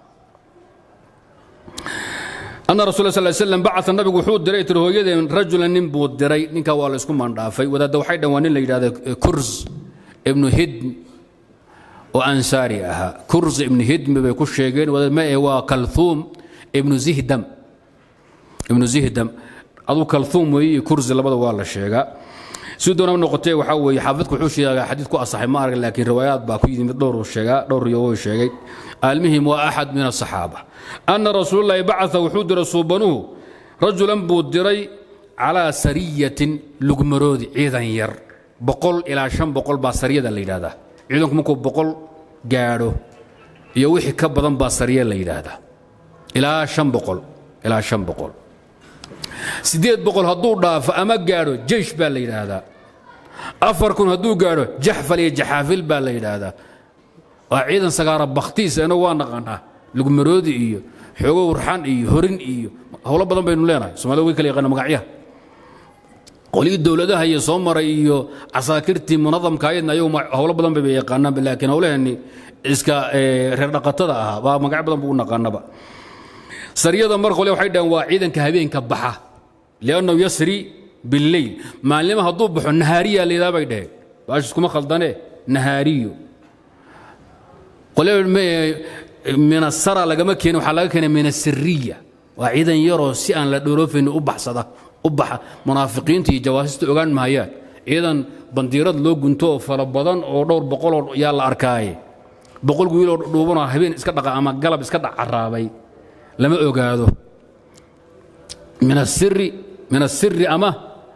أن رسول الله صلى الله عليه وسلم بعث النبي وحود دري ترهويدين رجلا نبو دري نكا ولا اسكو من دافي وذا دو حيدا وان اللي هذا كرز ابن هدم وأنصاري أها كرز ابن هدم بيكو شيغين وذا ما هو كلثوم ابن زهدم ابن زهدم أدو كلثوم وي كرز لبدا والله شيغا si doona noqotee waxaa weeye xaafidku wuxuu sheegaa xadiid ku asaxay ma arag laakiin riwaayaad baa ku yimid dhowr sheegaa dhowr riyo sheegay almihim waa axad min asaxaaba ana rasuululahi bacaa wuxuu diray suubanuhu rajulan buu diray calaa sariyatin lugmaroodi ciidan yar boqol ilaa shan boqol baa sariyada la yidhahdaa ciidanku markuu boqol gaadho iyo wixii ka badan baa sariya la yidhaahdaa ilaa shan boqol ilaa shan boqol siddeed boqol hadduu dhaafo ama gaadho jeish baa la yidhaahdaa afar kun hadduu gaadho jaxfal iyo jaxaafil baa la yidhaahdaa waa ciidan sagaara bakhtiisa inagu waa naqanaa lugmaroodi iyo xoogo urxan iyo horin iyo howlo badan baynu leenahay somalida way kala yaqaana magacyaha qolihii dowladaha iyo soo maray iyo casaakirtii munadamka ayadna ayagu howlo badan bay yaqaanaanba laakiin howlaheenni iska reer dhaqatada ahaa baa magacyo badan buu u naqaanaba sariyada mar qole waxay dhaheen waa ciidanka habeenka baxa liannahu yasri billeyl maalnimo hadduu baxo nahaariya layidhaha bay dhaheen baash iskuma khaldane nahaariyo qole min asara lagama keenin waxaa laga keenay min asiriya waa ciidan yaroo si aan la dhooloofaynin u baxsada u baxa munaafiqiinta iyo jawaasista ogaan mahayaan ciidan bandiirad loo gunto oo fara badan oo dhowr boqoloo yaa la arkaaye boqol wiiloo dhuubanoo habeen iska dhaqa ama galab iska dhac caraabay lama ogaado min asiri min asiri ama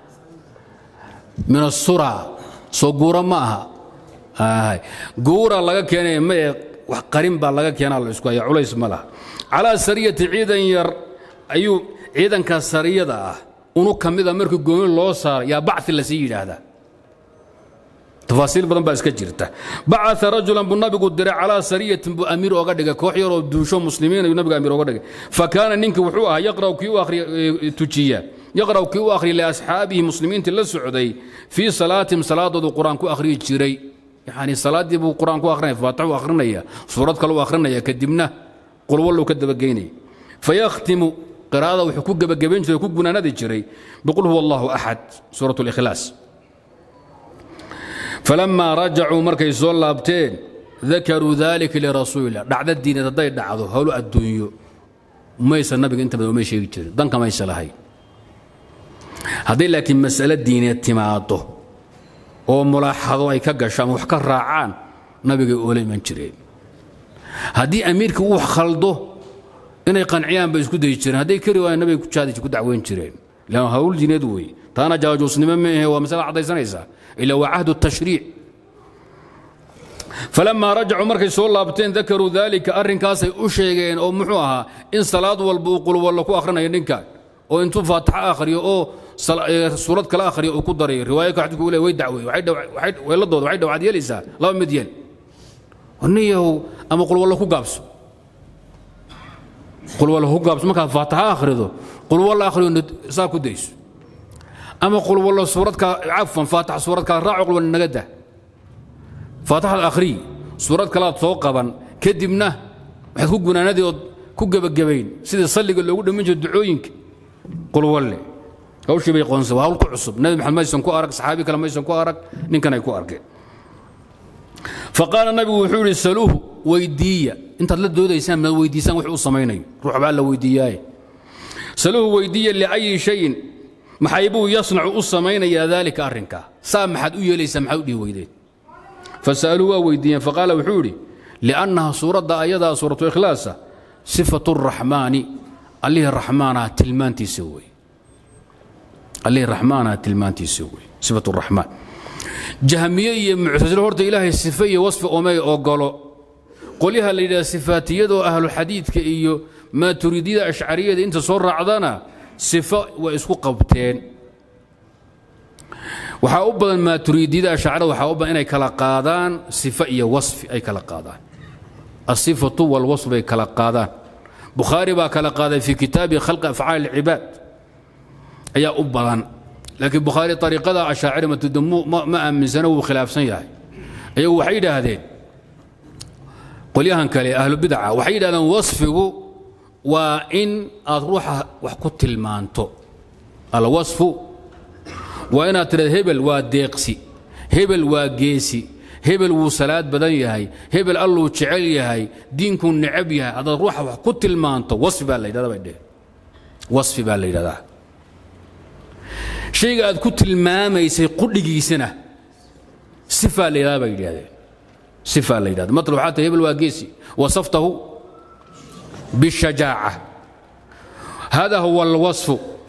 min asura soo guura ma aha guura laga keenay ma ee wax qarin baa laga keenaa la isku haya culays ma laha calaa sariyati ciidan yar ayuu ciidanka sariyada ah unu ka mida markii gooni loo saaro yaa bacfi lasii yidhaahdaa tafaasiil badan baa iska jirta bacaa rajulan buu nabigu diray calaa sariyatin buu amiir oga dhigay koox yaroo duusho muslimiin ayuu nabiga amiir oga dhigay fa kaana ninkii wuxuu ahaa yaqra'u kii u akhriya tujiya yaqra'u kii u akhriya liasxaabihi muslimiintii la socday fii salaatihim salaadoodu qur-aan ku akhriyi jiray yacni salaaddii buu qur-aan ku akhrinaya faatix u akhrinaya suurad kale u akhrinaya kadibna qulwallow ka dabageynaya fayakhtimu qiraa'ada wuxuu ku gebagabayn jiray ku gunaanadi jiray biqul huwa allahu axad suurat اlikhlaas falamaa rajacuu markay soo laabteen dakaruu dalika lirasuulillah dhacda diineed hadday dhacdo howlo adduunyo maysa nabiga inta badan umay sheegi jirin danka maysa lahayn hadday laakiin mas'alo diineed timaado oo mulaaxado ay ka gasho ama wax ka raacaan nabigay oola iman jireen haddii amiirka uu khaldo inay qanciyaan bay isku dayi jireen hadday kari waayaan nabiga kujaadi ku dacweyn jireen lan hawl diineed wey taana jaajuusnimo ma ahe waa masala caddaysanaysaa ila waa cahdu tashriic falamaa rajacuu markay soo laabteen dakaruu daalika arrinkaasay u sheegeen oo muxuu ahaa in salaad walba uu qulwallo ku akhrinayo ninkan oo intuu faatixo akhriyo oo suurad kale akhriyo uu ku darayo riwaayaka xadiidku uu le way dacweey weeladooda waxay dhawaad yeelaysaa laba mid yeel niyahow ama qulwallo ku gaabso qulwallo ku gaabso markaad faatixo akhrido qulwallo akhriyo saa ku dayso ama qulwallo suuradka cafwan faatix suurad kale raaco qulwallo naga dah faatixad akhriy suurad kalaad soo qaban kadibna waxaad ku gunaanadii ood ku gebagabayn sidii salliga loogu dhammin jiro ducooyinka qulwalle hawshii bay qoonsa waa hawl ku cusub nabi maxamed maysan ku arag saxaabi kale maysan ku arag ninkan ay ku arkeen faqaala nabigu wuxuu yidhi saluuhu weydiiya intaad la doodaysaan maad weydiisaan wax uu samaynayo ruux baa la weydiiyaaye saluuhu weydiiya liayi shayin maxay buu yasnacu u samaynayaa daalika arrinkaa saa maxaad u yeelaysaa maxaad u dhihi weydeen fasa'aluu waa weydiiyeen faqaala wuxuu yidhi liannaha suuradda ayadaa suuratu ikhlaasa sifatu raxmaani allihii raxmaanaha tilmaantiisa wey allihii raxmaanaha tilmaantiisa wey sifatu raxmaan jahmiye iyo muctasilo horta ilaahay sife iyo wasfi omay ogolo qolyaha la yidhaha sifaatiyadoo ahluxadiidka iyo maaturidiyada ashcariyada inta soo raacdana sifo way isku qabteen waxaa u badan maaturidiyada ashcarada waxaa u badan inay kala qaadaan sifo iyo wasfi ay kala qaadaan asifatu walwasf bay kala qaadaan bukhaari baa kala qaaday fii kitaabi khalqi afcaali alcibaad ayaa u badan laakiin bukhaari ariiqada ashaaciri matudamu ma aaminsana wuu khilaafsan yahay ayagu waxay yidhaahdeen qolyahan kale ahlubidaca waxay yidhahdeen wasfigu waa in aad ruuxa wax ku tilmaanto alwasfu waa inaad tidhahdo hebel waa deeqsi hebel waa geesi hebel wuu salaad badan yahay hebel alluu jecel yahay diinkuu necab yahay haddaad ruuxa wax ku tilmaanto wasfi baa la yidhahda bay dheheen wasfi baa la yidhahdaa shayga aad ku tilmaamaysay qudhigiisana sifaa la yidhahda bay yidhahdeen sifaa la yidhahda matl waxaa tahay hebel waa geesi wasaftahu bishajaaca hada huwa alwasfu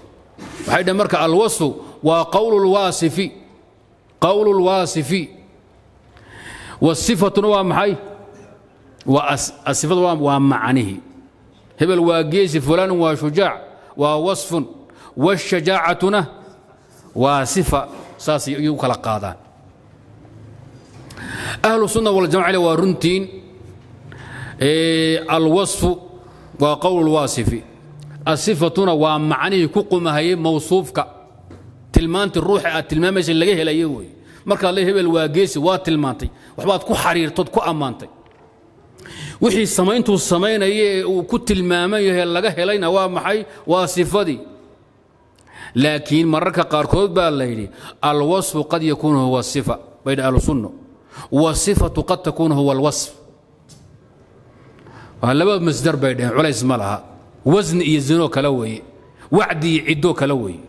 waxay dhaheen marka alwasfu waa qowlu lwaasifi qowlu lwaasifi wasifatuna waa maxay sifadu waa macnihi hebel waa geesi fulaanun waa shujaac waa wasfun washajaacatuna waa sifa saas ayay u kala qaadaan ahlu sunna waljamaca waa runtiin alwasfu waa qowl lwaasifi asifatuna waa macnihii ku qumahayay mawsuufka tilmaantii ruuxa aad tilmaamaysa laga helaya wey markaad le hebel waa geesi waa tilmaantay waxbaad ku xariirtood ku ammaantay wixii samayntuu samaynaya ee uu ku tilmaaman yahay laga helayna waa maxay waa sifadii laakiin mararka qaarkood baa la yidhi alwasfu qad yakuunu huwa sifa baydha ahlusunno wasifatu qad takuunu huwa alwasf waa laba masdar bay dhaheen culays ma laha wasni iyo zinoo kale weeye wacdi iyo ciddoo kale weeye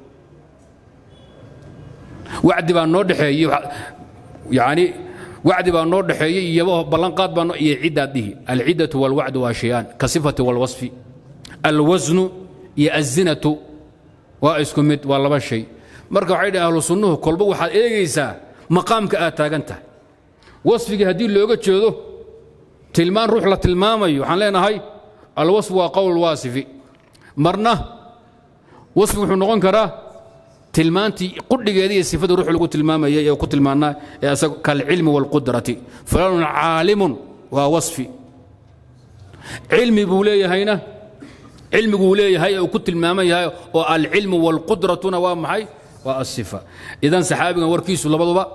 wacdi baa noo dhexeeyey yani wacdi baa noo dhexeeyey iyo ballanqaad baa iyo ciddaad dhihi alciddatu walwacdu waa shayaan ka sifati walwasfi alwasnu iyo azinatu waa isku mid waa laba shay marka waxay dhahen ahlu sunnuhu kolba waxaad eegaysaa maqaamka aad taagan tahay wasfigii haddii looga jeedo tilmaan ruux la tilmaamayo waxaan leenahay alwasfu waa qowl waasifi marna wasfi wuxuu noqon karaa tilmaantii qudhigeeda iyo sifada ruux lagu tilmaamayay ee ku tilmaanaa ee asaga kalcilmi waalqudrati fulaanun caalimun waa wasfi cilmi buu leeyahayna cilmiguu leeyahay ee uu ku tilmaaman yahay oo alcilmu waalqudratuna waa maxay waa asifa idan saxaabigan warkiisu labaduba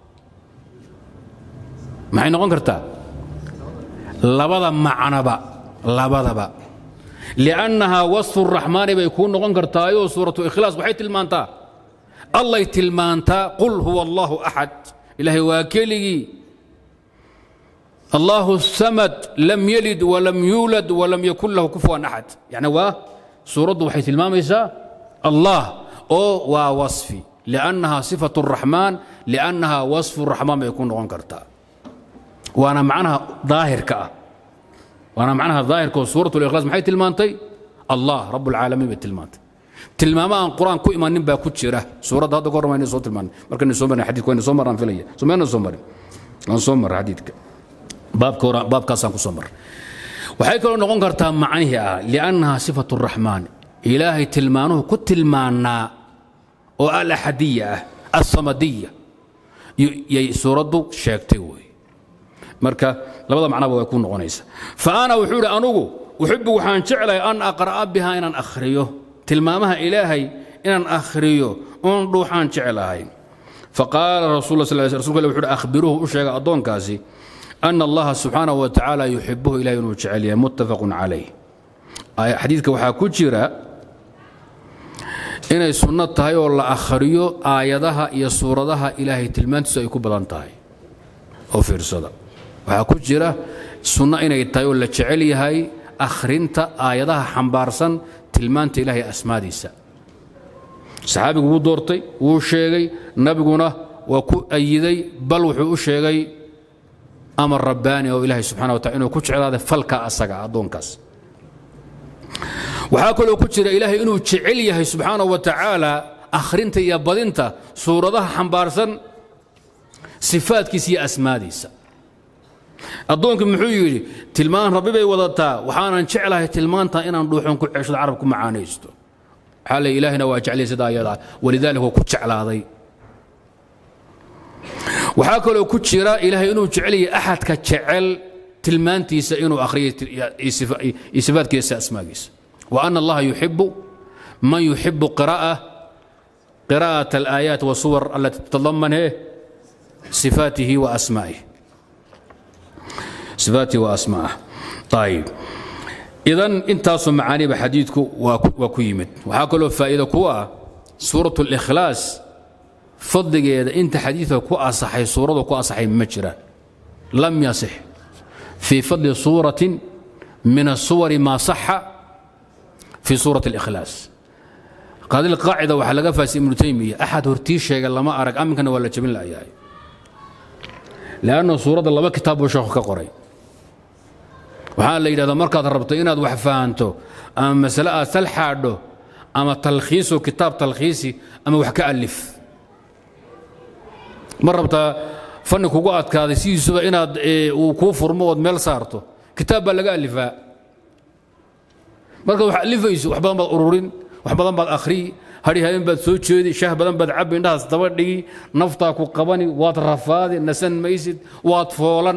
maxay noqon kartaa labada macnaba labadaba liannahaa wasfu raxmaani bay kuu noqon kartaayoo suuratu ikhlaas waxay tilmaantaa allay tilmaantaa qul huwa allahu axad ilaahay waa keligii allahu samad lam yalid walam yuulad walam yakun lahu kufuwan axad yani waa suuraddu waxay tilmaamaysaa allah oo waa wasfi liannahaa sifatu raxmaan liannahaa wasfu raxmaan bay ku noqon kartaa waana macnaha daahirka ah waana macnaha daahirka oo suurat likhlaas maxay tilmaantay allah rab اlcaalamiin bay tilmaantay tilmaamo aan qur-aan ku imanin baa ku jira suuradda hadda kahor mayna soo tilmaanay markayna soo marin xadidka wayna soo maraan filaya soo mayna soo marin aan soo marra xadiidka baabka hore baabkaasaan ku soo marray waxay kaloo noqon kartaa macnihii ah liannaha sifatu الraxmaan ilaahay tilmaanuhu ku tilmaanaa oo alaxadiya ah alsamadiya yay suuraddu sheegtay wey marka labada macnaba way ku noqonaysa fa ana wuxuu idhi anugu uxibu waxaan jeclahay an aqra'a biha inaan akhriyo tilmaamaha ilaahay inaan akhriyo oon dhuuxaan jeclahay faqaala rasul sal rasulka wuxu uhi akhbiruuhu u sheega addoonkaasi ana allaha subxaanahu wa tacaala yuxibuhu ilahay inuu jecel yahay muttafaqun calayh xadiidka waxaa ku jira inay sunno tahay oo la akhriyo aayadaha iyo suuradaha ilaahay tilmaantiisu ay ku badan tahay oo fiirsada waxaa ku jira sunno inay tahay oo la jecel yahay akhrinta aayadaha xambaarsan tilmaanta ilahay asmaadiisa saxaabigu wuu doortay wuu sheegay nabiguna waa ku ayiday bal wuxuu u sheegay amar rabbaani oo ilaahay subxana wa tacala inuu ku jeclaada falka asaga addoonkaas waxaa kaloo ku jira ilaahay inuu jecel yahay subxaana wa tacaala akhrinta iyo badinta suuradaha xambaarsan sifaadkiisa iyo asmaadiisa addoonkii muxuu yidhi tilmaan rabbi bay wadataa waxaanan jeclahay tilmaanta inaan dhuuxon ku ceshado carab ku macaanaysto waxaa le ilaahina waa jeclay sidaa ayadaa walidaalika waa ku jeclaaday waxaa kaloo ku jira ilaahay inuu jecel yahay axadka jecel tilmaantiisa inuu akhriyo iyo sifaadkiisa asmaagiisa wa ana allaha yuxibu man yuxibu qiraa'at alaayaat wasuwar alati tatadaman he sifaatihi wa asmaa'ihi sifaatihi wa asmaa'ah ayib idan intaasoo macaaniba xadiidku waa ku yimid waxaa kaloo faa'iida ku ah suurat اlikhlaas fadligeeda inta xadiidka ku asaxay suuradu ku asaxay ma jiraan lam yasix fii fadli suuratin min الsuwari maa saxa fii suurati اlikhlaas qaadil qaacida waxaa laga faasay ibnu taymiya axad hortii sheega lama arag aminkana waa la jabin la'yahay leanna suuradda laba kitaab buu sheekhu ka qoray waxaa la yidhahdaa markaad rabto inaad wax fahanto ama masale aad sal xaadho ama talkhiiso kitaab talkhiisi ama wax ka alif ma rabtaa fanni kugu adkaaday sidiisuba inaad uu kuu furmo ood meel saarto kitaab baa laga alifaa markaad wax alifayso wax badan baad ururin wax badan baad akhriyi hadhi habeen baad soo jeedi shaah badan baad cabbi indhahaas daba dhigi naftaa ku qabani waad rafaadi nasan maysid waad foolan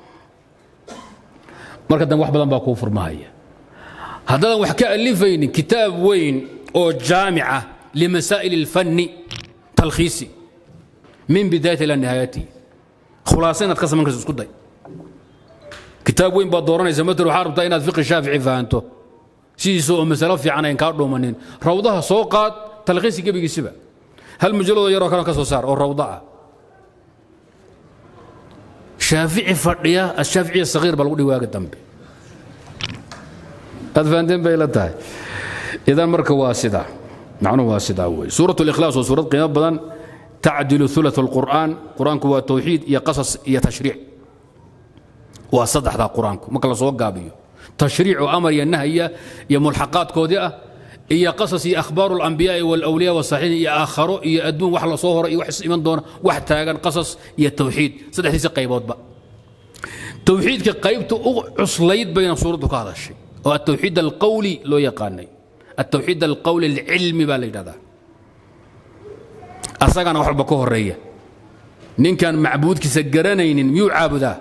marka dambe wax badan baa kuu furmahaya haddaadan wax ka alifaynin kitaab weyn oo jaamica limasaa'il اlfanni talkhiisi min bidaayati ilaa nihaayatihi khulaasa inaad ka samayn karso isku day kitaab weyn baad dooranaysa matal waxaa rabtaa inaad fiqi shaafici fahanto sidiisa oo masalo fiican ayn kaa dhuumanin rawdaha soo qaad talkhiisi gebigiisiba hal mujalladoo yaroo kale ka soo saar oo rawda ah shaafici fadhiya ashaaficiya sagiir baa lagu dhihi waaga dambe aad fahanteen bay la tahay idan marka waa sidaa macnuhu waa sidaa wey suurat اlikhlaas waa suurad qiimo badan tacdilu ثulaث الqur'an qur-aanku waa tawxiid iyo qasas iyo tashriic waa saddexdaa qur-aanku marka la soo gaabiyo tashriic oo amar iyo nahya iyo mulxaqaadkoodii ah iyo qasas iyo akhbaaru اlambiyaai wاlawliya wasaxiixin iyo aakharo iyo adduun wax la soo horo iyo wax is iman doona wax taagan qasas iyo tawxiid saddexdiisa qayboodba tawxiidka qaybta u cuslayd bayna suuraddu ka hadashay oo atawxiid alqawli loo yaqaanay atawxiid alqawli alcilmi baa la yidhahdaa asagana wax walba ka horeeya ninkaan macbuudkiisa garanaynin miyuu caabudaa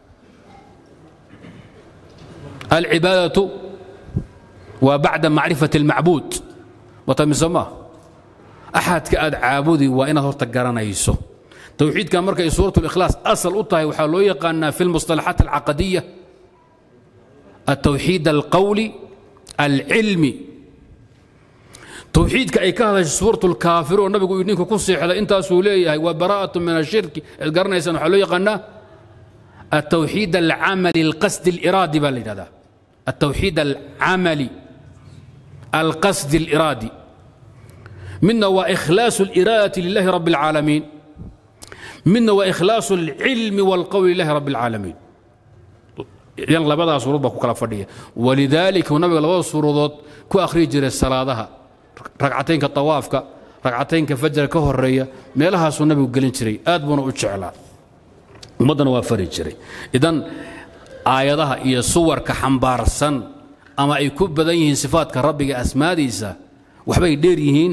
alcibaadatu waa bacda macrifati اlmacbuud watamise maa axadka aad caabudi waa inaad horta garanayso towxiidkan markay suurat اlikhlaas asal u tahay waxaa loo yaqaanaa fi اlmusطalaxaat alcaqadiya التwxiid الqwli الcilmi towxiidka ay ka hadashay suuraة اlkaafir oo nabigu ninka ku seexday intaasuu leeyahay waa bara'aة min الshirki ad garanaysaan waxaa loo yaqaanaa التwxiid الcamali الqasdi الiraadi baa la yidhahdaa التwxiid الcamali الqasdi الiraadi midna waa ikhlaaص الإiraadaةi lilahi rab الcaalamiin midna waa ikhlaaص الcilmi والqowli lilahi rab الcaalamiin yan labadaa suurad baa ku kala fadhiya walidaalika uu nabiga labada suuradood ku akhriyi jiray salaadaha ragcataynka tawaafka ragcataynka fajra ka horeeya meelahaasuu nabigu gelin jiray aad buuna u jeclaa ummaddana waa fari jiray idan aayadaha iyo suwarka xambaarsan ama ay ku badan yihiin sifaadka rabbiga asmaadiisa waxbay dheer yihiin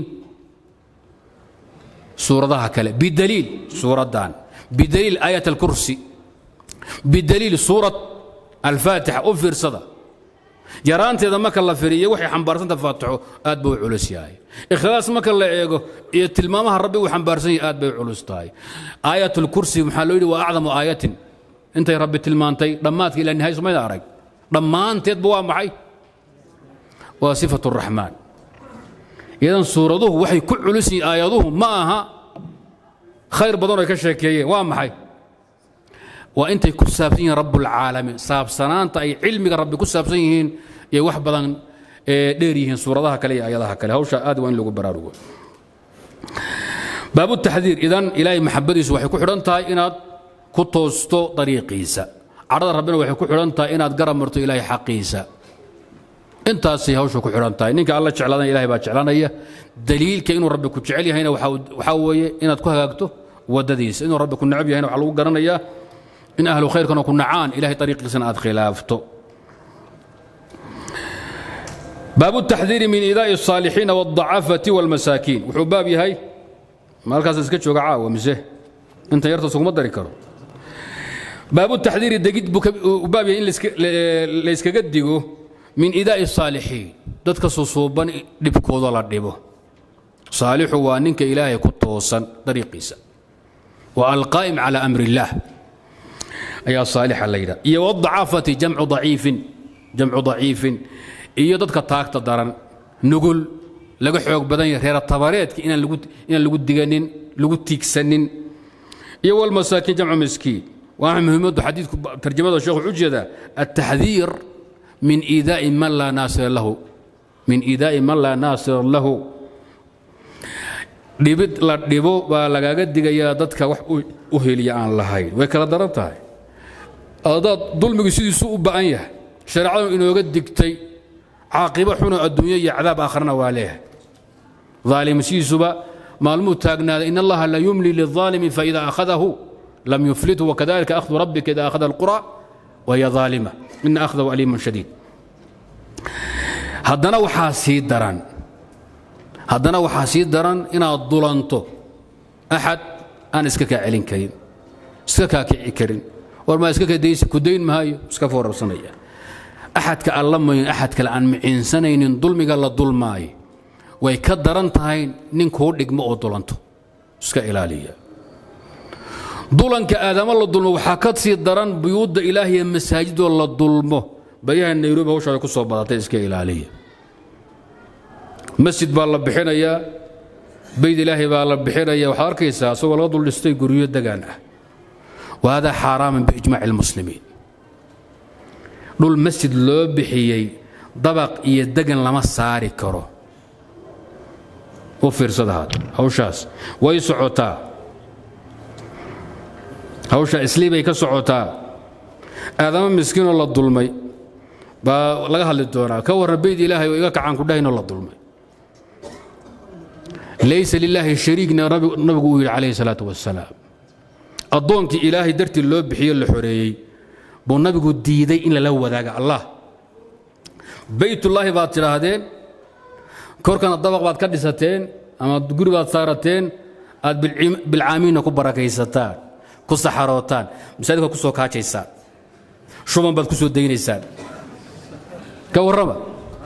suuradaha kale bidaliil suuraddan bidaliil aayat alkursi bidaliil suurat alfaatixa u fiirsada yaraanteeda marka la firiyo waxay xambaarsanta faatixo aad bay u culus yahay ikhlaas marka la eego iyo tilmaamaha rabbi uu xambaarsan yahay aad bay u culus tahay aayat lkursi maxaa loo yidhi waa acdamu aayatin intay rabbi tilmaantay dhammaadka ilaa nihay sumayda arag dhammaanteedba waa maxay waa sifat raxmaan idan suuraduhu waxay ku culus yihiin aayaduhu ma aha khayr badan oo ka sheekeeyeen waa maxay waa intay ku saabsan yihiin rabbulcaalamiin saabsanaanta ay cilmiga rabbi ku saabsan yihiin iyo wax badan dheer yihiin suuradaha kale iyo ayadaha kale hawsha aad waa in lagu baraarugo baabu taxdiir idan ilaahay maxabadiisu waxay ku xidhan tahay inaad ku toosto dariiqiisa cadhada rabbina waxay ku xidhan tahay inaad garab marto ilaahay xaqiisa intaasay hawsha ku xidhan tahay ninka alla jeclaadana ilahay baa jeclanaya daliilka inuu rabbi ku jecel yahayna waxaa weeye inaad ku hagaagto waddadiisa inuu rabbi ku necab yahayna waxaa lagu garanayaa in ahlu khayrkana ku nacaan ilahay ariiqiisana aad khilaafto baabu taxdiiri min idaa'i الصaalixiina wالضacafati wاlmasaakiin wuxuu baab yahay maalkaas iska jooga caawa mise intan yarta suguma dari karo baabu taxdiiri degid buu baab yahay in layskaga digo min idaa'i الصaalixiin dadka susuuban dhibkooda la dhibo saalixu waa ninka ilaahay ku toosan dariiqiisa wa alqaa'im calى amri اllah ayaa saalixa la yidhaha iyo wadacaafati jamcu daciifin jamcu daciifin iyo dadka taagta daran nugul laga xoog badan yahay reera tabareedka inaan lagu inaan lagu diganin lagu tiigsanin iyo walmasaakiin jamcu miskiin waa muhiimaddu xadiidku tarjamada sheekhu wuxuu jeedaa altaxdiir min iidaa'i man laa naasira lahu min iidaa'i man laa naasira lahu dhibid la dhibo baa lagaaga digayaa dadka wax u heliya aan lahayn way kala daran tahay adaad dulmigu sidiisu u ba'an yahay shareecadu inooga digtay caaqibo xunoo adduunyo iyo cadaab aakharana waa leeyahay aalim sidiisuba maalmuu taagnaaday in allaha la yumli lilظaalimi faida akhadahu lam yuflithu wakadalika akhdu rabbika ida akhada alqura wahiya ظaalima ina akhdahu aliimun shadiid haddana waxaa sii daran haddana waxaa sii daran inaad dulanto axad aan iska kaa celin karin iska kaa kici karin war maa iska kadaysi ku dayn maayo iska foorarsanaya axadka aan la mayin axad kale aan miciinsanaynin dulmiga la dulmaayo way ka daran tahay nin kuu dhigmo oo dulanto iska ilaaliya dulanka aadamo la dulmo waxaa ka sii daran buyuudda ilaahiya masaajidoo la dulmo baryaha nairobi hawshaada ku soo badatay iska ilaaliya masjid baa la bixinayaa bayd ilaahay baa la bixinaya waxaad arkaysaa isagoo laga duldhistay guryo degaan ah wa hada xaaraaman biijmaaci اlmuslimiin dhul masjid loo bixiyey dabaq iyo degan lama saari karo u fiirsada haad hawshaas way socotaa hawsha islii bay ka socotaa aadamo miskiinoo la dulmay baa laga hadli doonaa ka warran bayd ilaahay oo iga kacaan ku dhahaynoo la dulmay laysa lilaahi shariigna nabigu uu yidhi calayhi salaatu wasalaam addoonkii ilaahay dartii loo bixiyo la xoreeyey buu nabigu diiday in lala wadaaga allah baytullaahi baad tidhaahdeen korkana dabaq baad ka dhisateen ama guri baad saarateen aad bilcaamiinna ku barakaysataan ku saxarootaan masaajidka ku soo kaajaysaan shuban baad ku soo daynaysaan ka warrama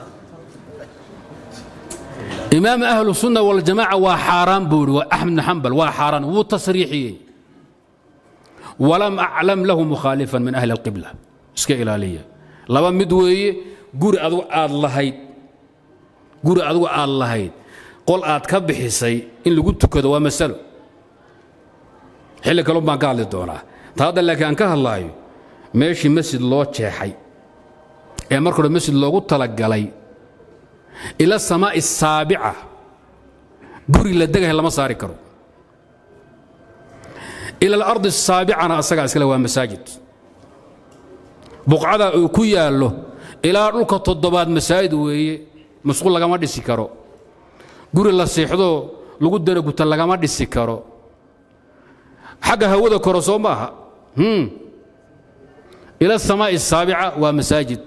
imaam ahlu sunna waljamaaca waa xaaraan buu ihi waa axmed bn xambal waa xaaraan wuu tasriixiyey walam aclam lahu mukhaalifan min ahli alqibla iska ilaaliya laba mid weeye guri adugu aad lahayd guri adugu aad lahayd qol aad ka bixisay in lagu tukado waa masalo xilli kalun baan ka hadli doonaa ta hadda laakiin aan ka hadlaayo meeshii masjid loo jeexay ee marka hore masjid loogu talagalay ila samaa'i asaabica guri la degahay lama saari karo ila alardi asaabicana asagaa iskale waa masaajid buqcada uu ku yaallo ilaa dhulka toddobaad masaajid weeye masquul lagama dhisi karo guri la seexdoo lagu danaguta lagama dhisi karo xagga hawada koro soo maaha ila samaa'i asaabica waa masaajid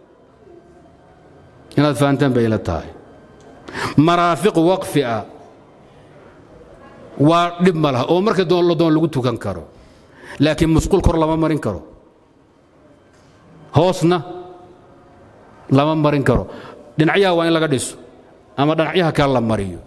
inaad fahantaan bay ila tahay maraafiq waqfi ah waa dhib ma laha oo marka doon la doon lagu tukan karo laakiin musquul kor lama marin karo hoosna lama marin karo dhinacyaha waa in laga dhiso ama dhinacyaha kale la mariyo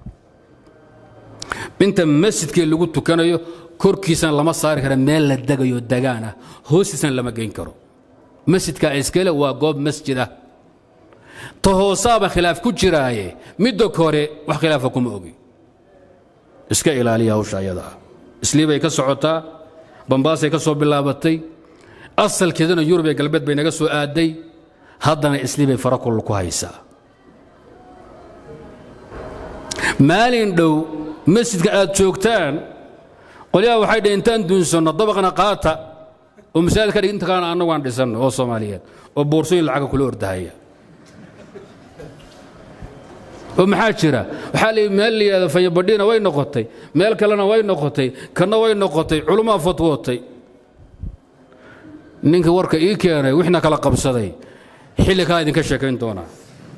inta masjidkii lagu tukanayo korkiisana lama saari kara meel la degayo dagaan ah hoostiisana lama geyn karo masjidka iskale waa goob masjid ah ta hoosaaba khilaaf ku jiraaye midda kore wax khilaafa kuma ogi iska ilaaliya hawsha ayada ah islii bay ka socotaa bambaasay ka soo bilaabatay asalkeedana yurub ee galbeed bay naga soo aaday haddana islii bay farakul ku haysaa maalin dhow masjidka aad joogtaan qolyaha waxay dhaheen intaan duunsanno dabaqna qaata oo masaajid ka dhig inta kalena annagu aan dhisanno oo soomaaliyeed oo boorsooyin lacaga kula ordahaya oo maxaa jira waxaa la meel la yidhahda fayabadhiina way noqotay meel kalena way noqotay kanna way noqotay culummaa fatwootay ninka warka ii keenay wixna kala qabsaday xilli kaa idinka sheekayn doonaa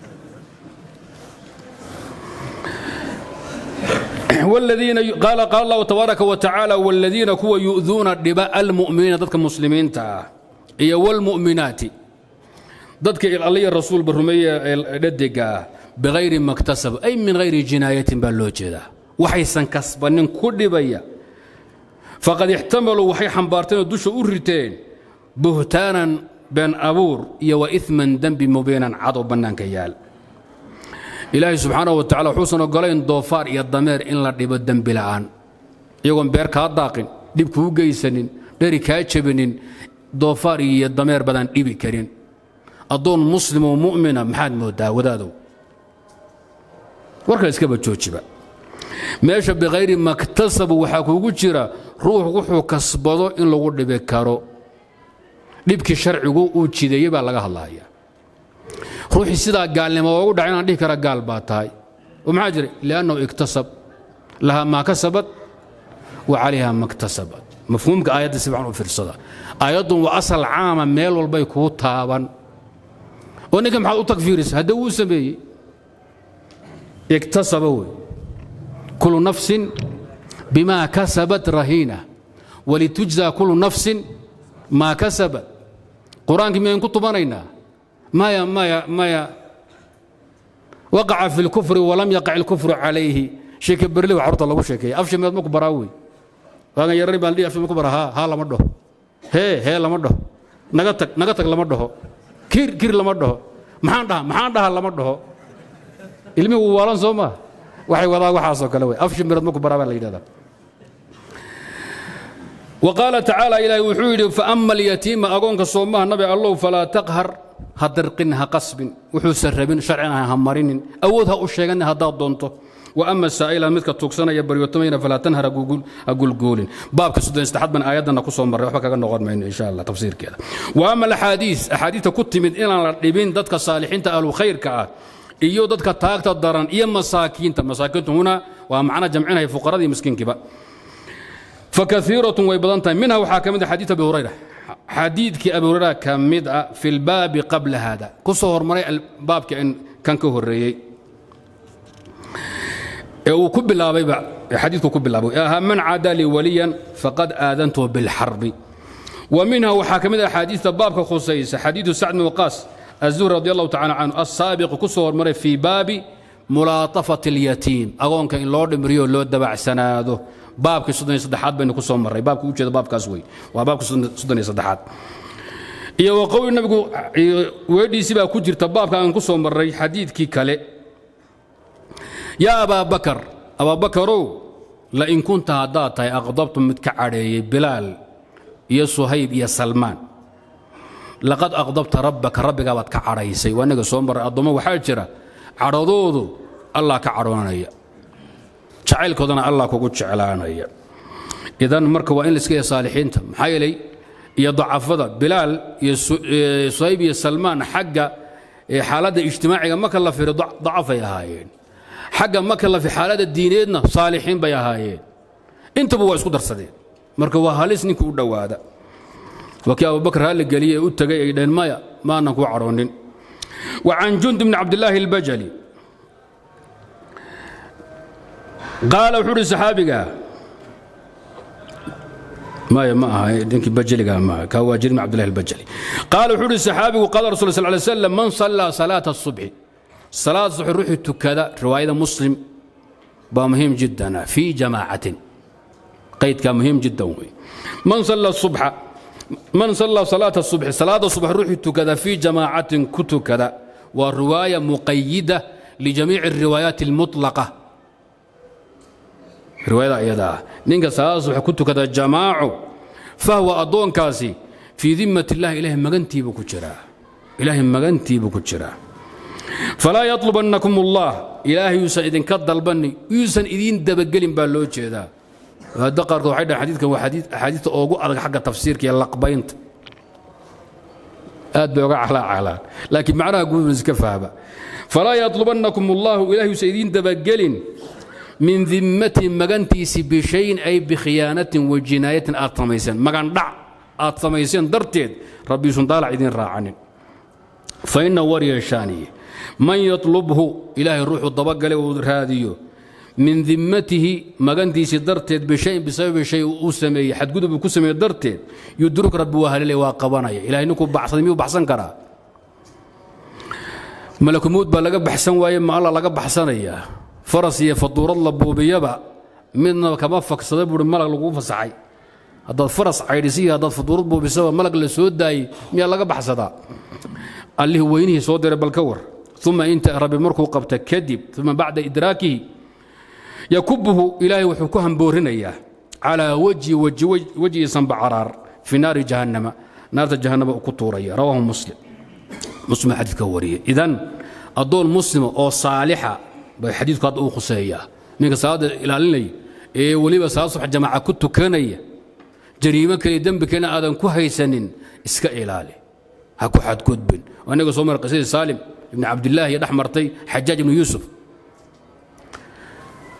qaala qaala allahu tabaaraka wa tacaala waladiina kuwa yu'duuna dhiba almu'miniina dadka muslimiinta ah iyo walmu'minaati dadka alliya rasuulba rumeeya ee dhadega ah bihayri maktasab ay min hayri jinaayatin baa loo jeedaa waxaysan kasbanin ku dhibaya faqad ixtamaluu waxay xambaarteen oo dusha u riteen buhtaanan been abuur iyo wa iman dembi mubiinan cad oo bannaanka yaal ilaahay subxaanahu wa tacala wuxuusan ogolayn doofaar iyo dameer in la dhibo dembi la'aan iyagoon beer kaa daaqin dhib kuu geysanin dheri kaa jebinin doofaar iyo dameer badaan dhibi karin addoon muslimoo mu'mina maxaad mooddaa wadaadow warka iskaba joojiba meesha bikhayri maktasabu waxaa kugu jira ruux wuxuu kasbado in lagu dhibi karo dhibkii sharcigu uu jideeyey baa laga hadlaya ruuxii sidaa gaalnimo oogu dhaca inaan dhihi kara gaal baa tahay ومحaa jiray لأnnahu اktasab laha maa kasabat وcalayha ma اktasabat mafhuumka aayadda si fiican u fiirsada aayaddun waa asal caama meel walbay kuu taaban oo ninka maxaad u tagfiirisa haddii wuu sameeyey iktasaba wey kulu nafsin bima kasabat rahiina walitujزى kulu nafsin maa kasabat qur-aankii miyayn ku tubanaynaa maya maya maya waqaca fi اlkufri walam yaqac اlkufru calayhi sheeke berle wax horta lagu sheekeeya afshameed ma ku baraa wey waagan yarani baan dhihi afshameed ku bara haa haa lama dhaho hee hee lama dhaho naga tag naga tag lama dhaho kir kir lama dhaho maxaan dhaha maxaan dhaha lama dhaho ilmihi wuu waalan soo maa waxay wadaa waxaasoo kale wey afshameed ma ku baraa baa la yidhahdaa وqاaل تaعaaلى ilaah wuxuu yidhi faأma اlyatiima agoonka soomaha nabi allow falaa taqhar ha dirqin ha qasbin wuxuusan rabin sharcina ha marinin awood ha u sheegan haddaad doonto وأma saa'ila midka tuugsanaya baryootamayna falaa tanhar ha gulguulin baabka soddonsaddexaad ban aayaddana ku soo marray waxba kaga noqon mayno insha allah tafsiirkeeda وأma الأxaadiiث axaadiista ku timid inaan la dhibin dadka saalixiinta ahlu khayrka ah iyo dadka taagta daran iyo masaakiinta masaakiintu huna waa macno jamcinaya fuqaradii miskiinkiiba fakaiiratun way badan tahay minha waxaa ka mid a xadiid abi hurayra xadiidkii abi hurayra ka mid a fi lbaabi qabla hada ku soo hormaray baabka kan ka horeeyey ee uu ku bilaabayba xadiidku ku bilaabay aha man caada lii waliyan faqad aadantuhu bilxarbi wa minha waxaa ka mid a axaadiista baabka khusaysa xadiidu sacd bin waqaas azuhri radi allahu tacala canhu assaabiqu ku soo hormaray fii baabi mulaatafati اlyatiim agoonka in loo dhimriyo loo dabacsanaado baabkii soddoniyo saddexaad baynu ku soo marray baabka ujeeda baabkaas wey waa baabka soddoniyo saddexaad iyo wa qowli nabigu weedhiisii baa ku jirta baabka aan ku soo marray xadiidkii kale yaa abaa bakar abaabakarow lain kunta haddaad tahay aqdabtu mid ka cadheeyey bilaal iyo suhayb iyo salmaan laqad aqdabta rabbaka rabbigaabaad ka cadhaysay waa inaga soo marray addoommo waxaa jira cadhadoodu allah ka cadhoonaya jacaylkoodana allah kugu jeclaanaya idan marka waa in la iska yahay saalixiinta maxaa yeelay iyo dacafada bilaal iyo suhayb iyo salmaan xagga xaaladda ijtimaaciga marka la firo dacafay ahaayeen xagga marka la fi xaaladda diineedna saalixiin bay ahaayeen intaba waa isku darsadeen marka waa halis ninka u dhowaada waa kii abubakar haalli geliyey ee u tegay ay dhaheen maya maanan kuu cadhoonin wa can jund bni cabdillaahi albajali qaala wuxuu uhi saxaabiga maya ma aha ninkii bajaliga ma aha kaa waa jir bn abdillahi albajali qaala wuxuu uhi saxaabigu qaala rasul sal lay slam man sallaa salaata الصubxi salaad suxi ruuxii tukada riwaayada muslim baa muhiim jiddan fii jamaacatin qaydkaa muhiim jiddan wey man salla subxa man sallaa salaata الصubxi salaada subax ruuxii tukada fii jamaacatin ku tukada waa riwaaya muqayida lijamiici الriwaayaati اlmuطlaqa riwaayada iyada ah ninka salaada subax ku tukada jamaaco fahwa addoonkaasi fii dimmat illahi ilaahay magantiibuu ku jiraa ilaahay magantiibuu ku jiraa falaa yatlubannakum allah ilaahay yuusan idinka dalbanni yuusan idiin dabagelin baa loo jeedaa hadda qaarkood waxay dhahan xadiidkan waa axaadiista oogu adag xagga tafsiirka iyo laqbaynta aad bay oga calaacalaan laakiin macnaha guud iska fahma falaa yatlubannakum allahu ilahay yuusan idiin dabagelin min dimmatin magantiisi bishayin ay bikhiyaanatin wa jinaayatin aad samayseen magandhac aad samayseen darteed rabbiisun daalac idiin raacanin fa inna waryeeshaaniye man yatlubhu ilaahay ruuxuu dabagale uu raadiyo min dimmatihi magantiisii darteed bishayin bisababi shay uu sameeyey xadgudub uu ku sameeye darteed yudruk rabbi waa halilay waa qabanaya ilahay ninkuu baxsaday miyuu baxsan karaa malakumuud baa laga baxsan waaye ma alla laga baxsanayaa faras iyo faduurad la buubiyaba midna kama faksada buui malag laguu fasaxay haddaad faras caydhisiyo haddaad faduurad buubisaba malag la soo daayey miyaa laga baxsadaa allihii weynihii soo diray bal ka war uma inta rabbi markuu qabta kadib uma bacda idraakihi yakubuhu ilaahay wuxuu ku hamboorinayaa calaa wajhi wejhiisan bacaraar fii naari jahannama naarta jahannama uu ku tuuraya rawaahu muslim muslim xadiidka wariyey idan addoon muslima oo saalixa bay xadiidku hadda uu khuseeyaa ninka salaadda ilaalinaya ee weliba salaad subax jamaaca ku tukanaya jariimo kale dembi kalena aadan ku haysanin iska ilaali ha ku xadgudbin inaga soo mara qisadii saalim ibni cabdillaahi iyo dhex martay xajaaj ibnu yuusuf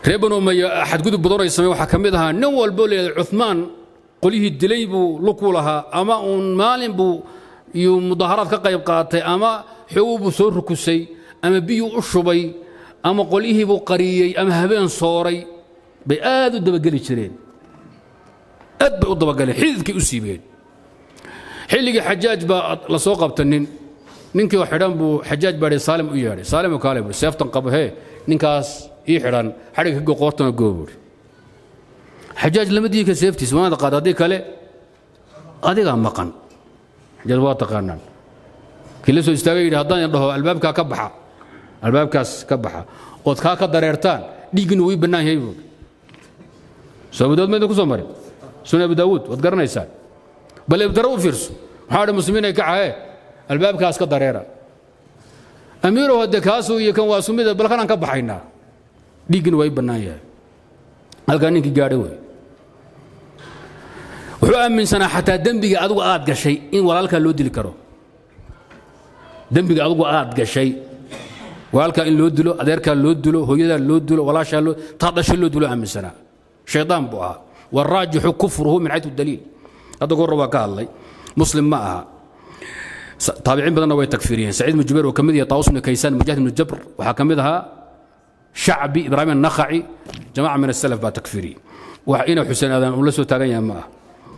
reer banu umaya xadgudub badan ay sameen waxaa ka mid ahaa nin walbo leeyahay cumaan qolyihii dilay buu luku lahaa ama uun maalin buu iyo mudaaharaad ka qayb qaatay ama xooguu buu soo rukusay ama biyuu u shubay ama qolyihii buu qariyey ama habeen sooray bay aad u dabageli jireen aad bay u dabagaleen xididkay u siibeen xilligii xajaaj baa la soo qabta nin ninkii oo xidhan buu xajaaj baa hi saalim u yeedhay saalim oo kaale buu seeftan qabo hee ninkaas ii xidhan xadhigga ka qoortana goo buuri xajaaj lama diika seeftiis waana qaad haddii kale adigaa maqan xajaaj waa taqaanaan kii la soo istaagay yidhi haddaan dhaho albaabkaa ka baxa albaabkaas ka baxa ood kaa ka dareertaan dhiiggina wuu ii bannaan yahay buuri soo abu daawud maydin ku soo marin sunan abu daawuud waad garanaysaan bal ibdaro u fiirso maxaa dhi muslimiin ay kacahee albaabkaas ka dareera amiirow hadde kaasuu iyo kan waa sumida bal kanaan ka baxaynaa dhiiggina waa ii bannaan yahay halkaa ninkii gaadhay wey wuxuu aaminsanaa xataa dembiga adigu aad gashay in walaalkaa loo dili karo dembiga adigu aad gashay walaalkaa in loo dilo adeerkaa loo dilo hooyadaa loo dilo walaashaa loo taa dhashay loo dilo aaminsanaa shaydaan buu ahaa waraajixu kufruhu min xaytu daliil hadda goorra waa ka hadlay muslim ma aha taabiciin badanna way takfiiriyeen saciid ibnu jubayr oo ka mid yahay taawus ibnu kaysaan mujaahid ibnu jabr waxaa ka mid ahaa shacbi ibraahim annakhaci jamaca min asalaf baa takfiiriyey wax ina xuseen aadan uu la soo taagan yahay ma aha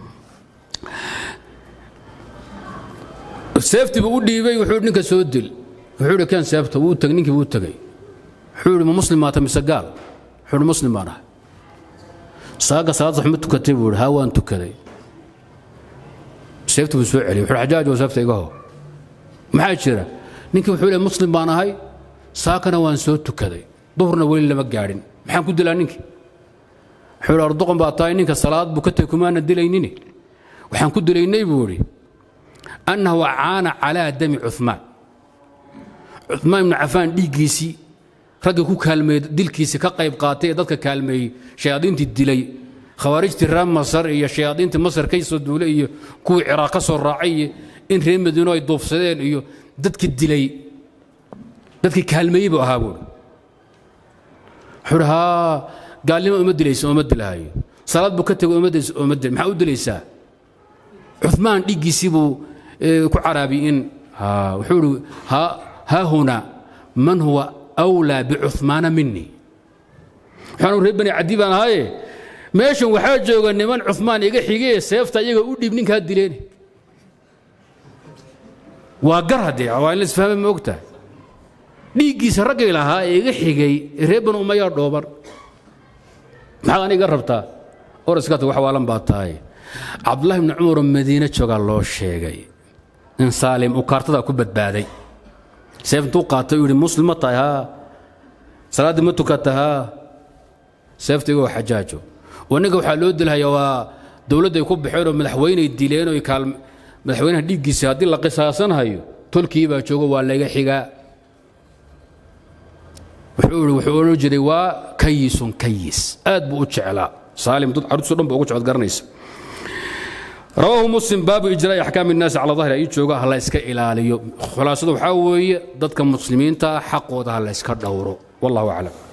seeftii buu u dhiibay wuxuu ninka soo dil wuxuu ihi kan seefta wuu tag ninkii wuu tegey wuxuu ihi ma muslim maata mise gaal wuxuu ihi muslim baan ahay saaga salaad sax ma tukatay buu ihi haa waan tukaday seeftii buu soo celiyey wuxuu xajaaj oo seefta iga hoo maxaa jira ninkii wuxuu leeyahay muslim baan ahay saakana waan soo tukaday duhurna weli lama gaadhin maxaan ku dilaa ninkii wuxuu ihi ardoqon baa tahay ninka salaad buu ka tegey kumaana dilaynini waxaan ku dilaynay buu idhi annahu caana calaa dami cumaan cumaan ibnu cafaan dhiiggiisii raggii ku kaalmeeyey dilkiisii ka qayb qaatay ee dadka kaalmeeyey shayaadiintii dilay khawaarijtii reer masar iyo shayaadiintii masar ka soo duulay iyo kuwii ciraaq ka soo raacay iyo in reer madiino ay duufsadeen iyo dadkii dilay dadkii kaalmeeyey buu ahaa buuri wuxuu haa gaalnimo uma dilaysa ooma dilaayo salaad buu ka tegay ooma dilaysa ooma dil maxaa u dilaysaa cumaan dhiiggiisii buu ku caraabiyey in wuxuu ihi haa huna man huwa awlaa bicumaana minii waxaanu reer bani cadi baan ahaaye meeshan waxaa jooga niman cumaan iga xigee seefta iyaga u dhiib ninkaa dileen waa gar haddee waa in la isfahme ma og tahay dhiiggiisa raggay lahaa ee iga xigay reer bani umayaa dhooban maxaad aniga rabtaa oraskata wax waalan baa tahay cabdullahi ibni cumaroo madiine joogaa loo sheegay in saalim uu kaartadaa ku badbaaday seef intuu qaatay uu yidhi muslim ma tahay haa salaaddii ma tukata haa seefta igoo xajaajo wanaga waxaa loo dilhayaa waa dowladday ku baxeen oo madaxweyney dileen oo kaal madaxweynaha dhiiggiisa haddii la qisaasanhayo tolkii baa joogo waa layga xigaa wuxuu ihi wuxuu odhan jiray waa kayisun kayis aad buu u jeclaa saalim dad carruurtiiso dhan ba ugu jecod garanaysa rawaahu muslim baabu ijraa'i axkaami innaasi cala dahri ay jooga ha la iska ilaaliyo khulaasadu waxaa weeye dadka muslimiinta xaqooda ha la iska dhowro wallahu aclam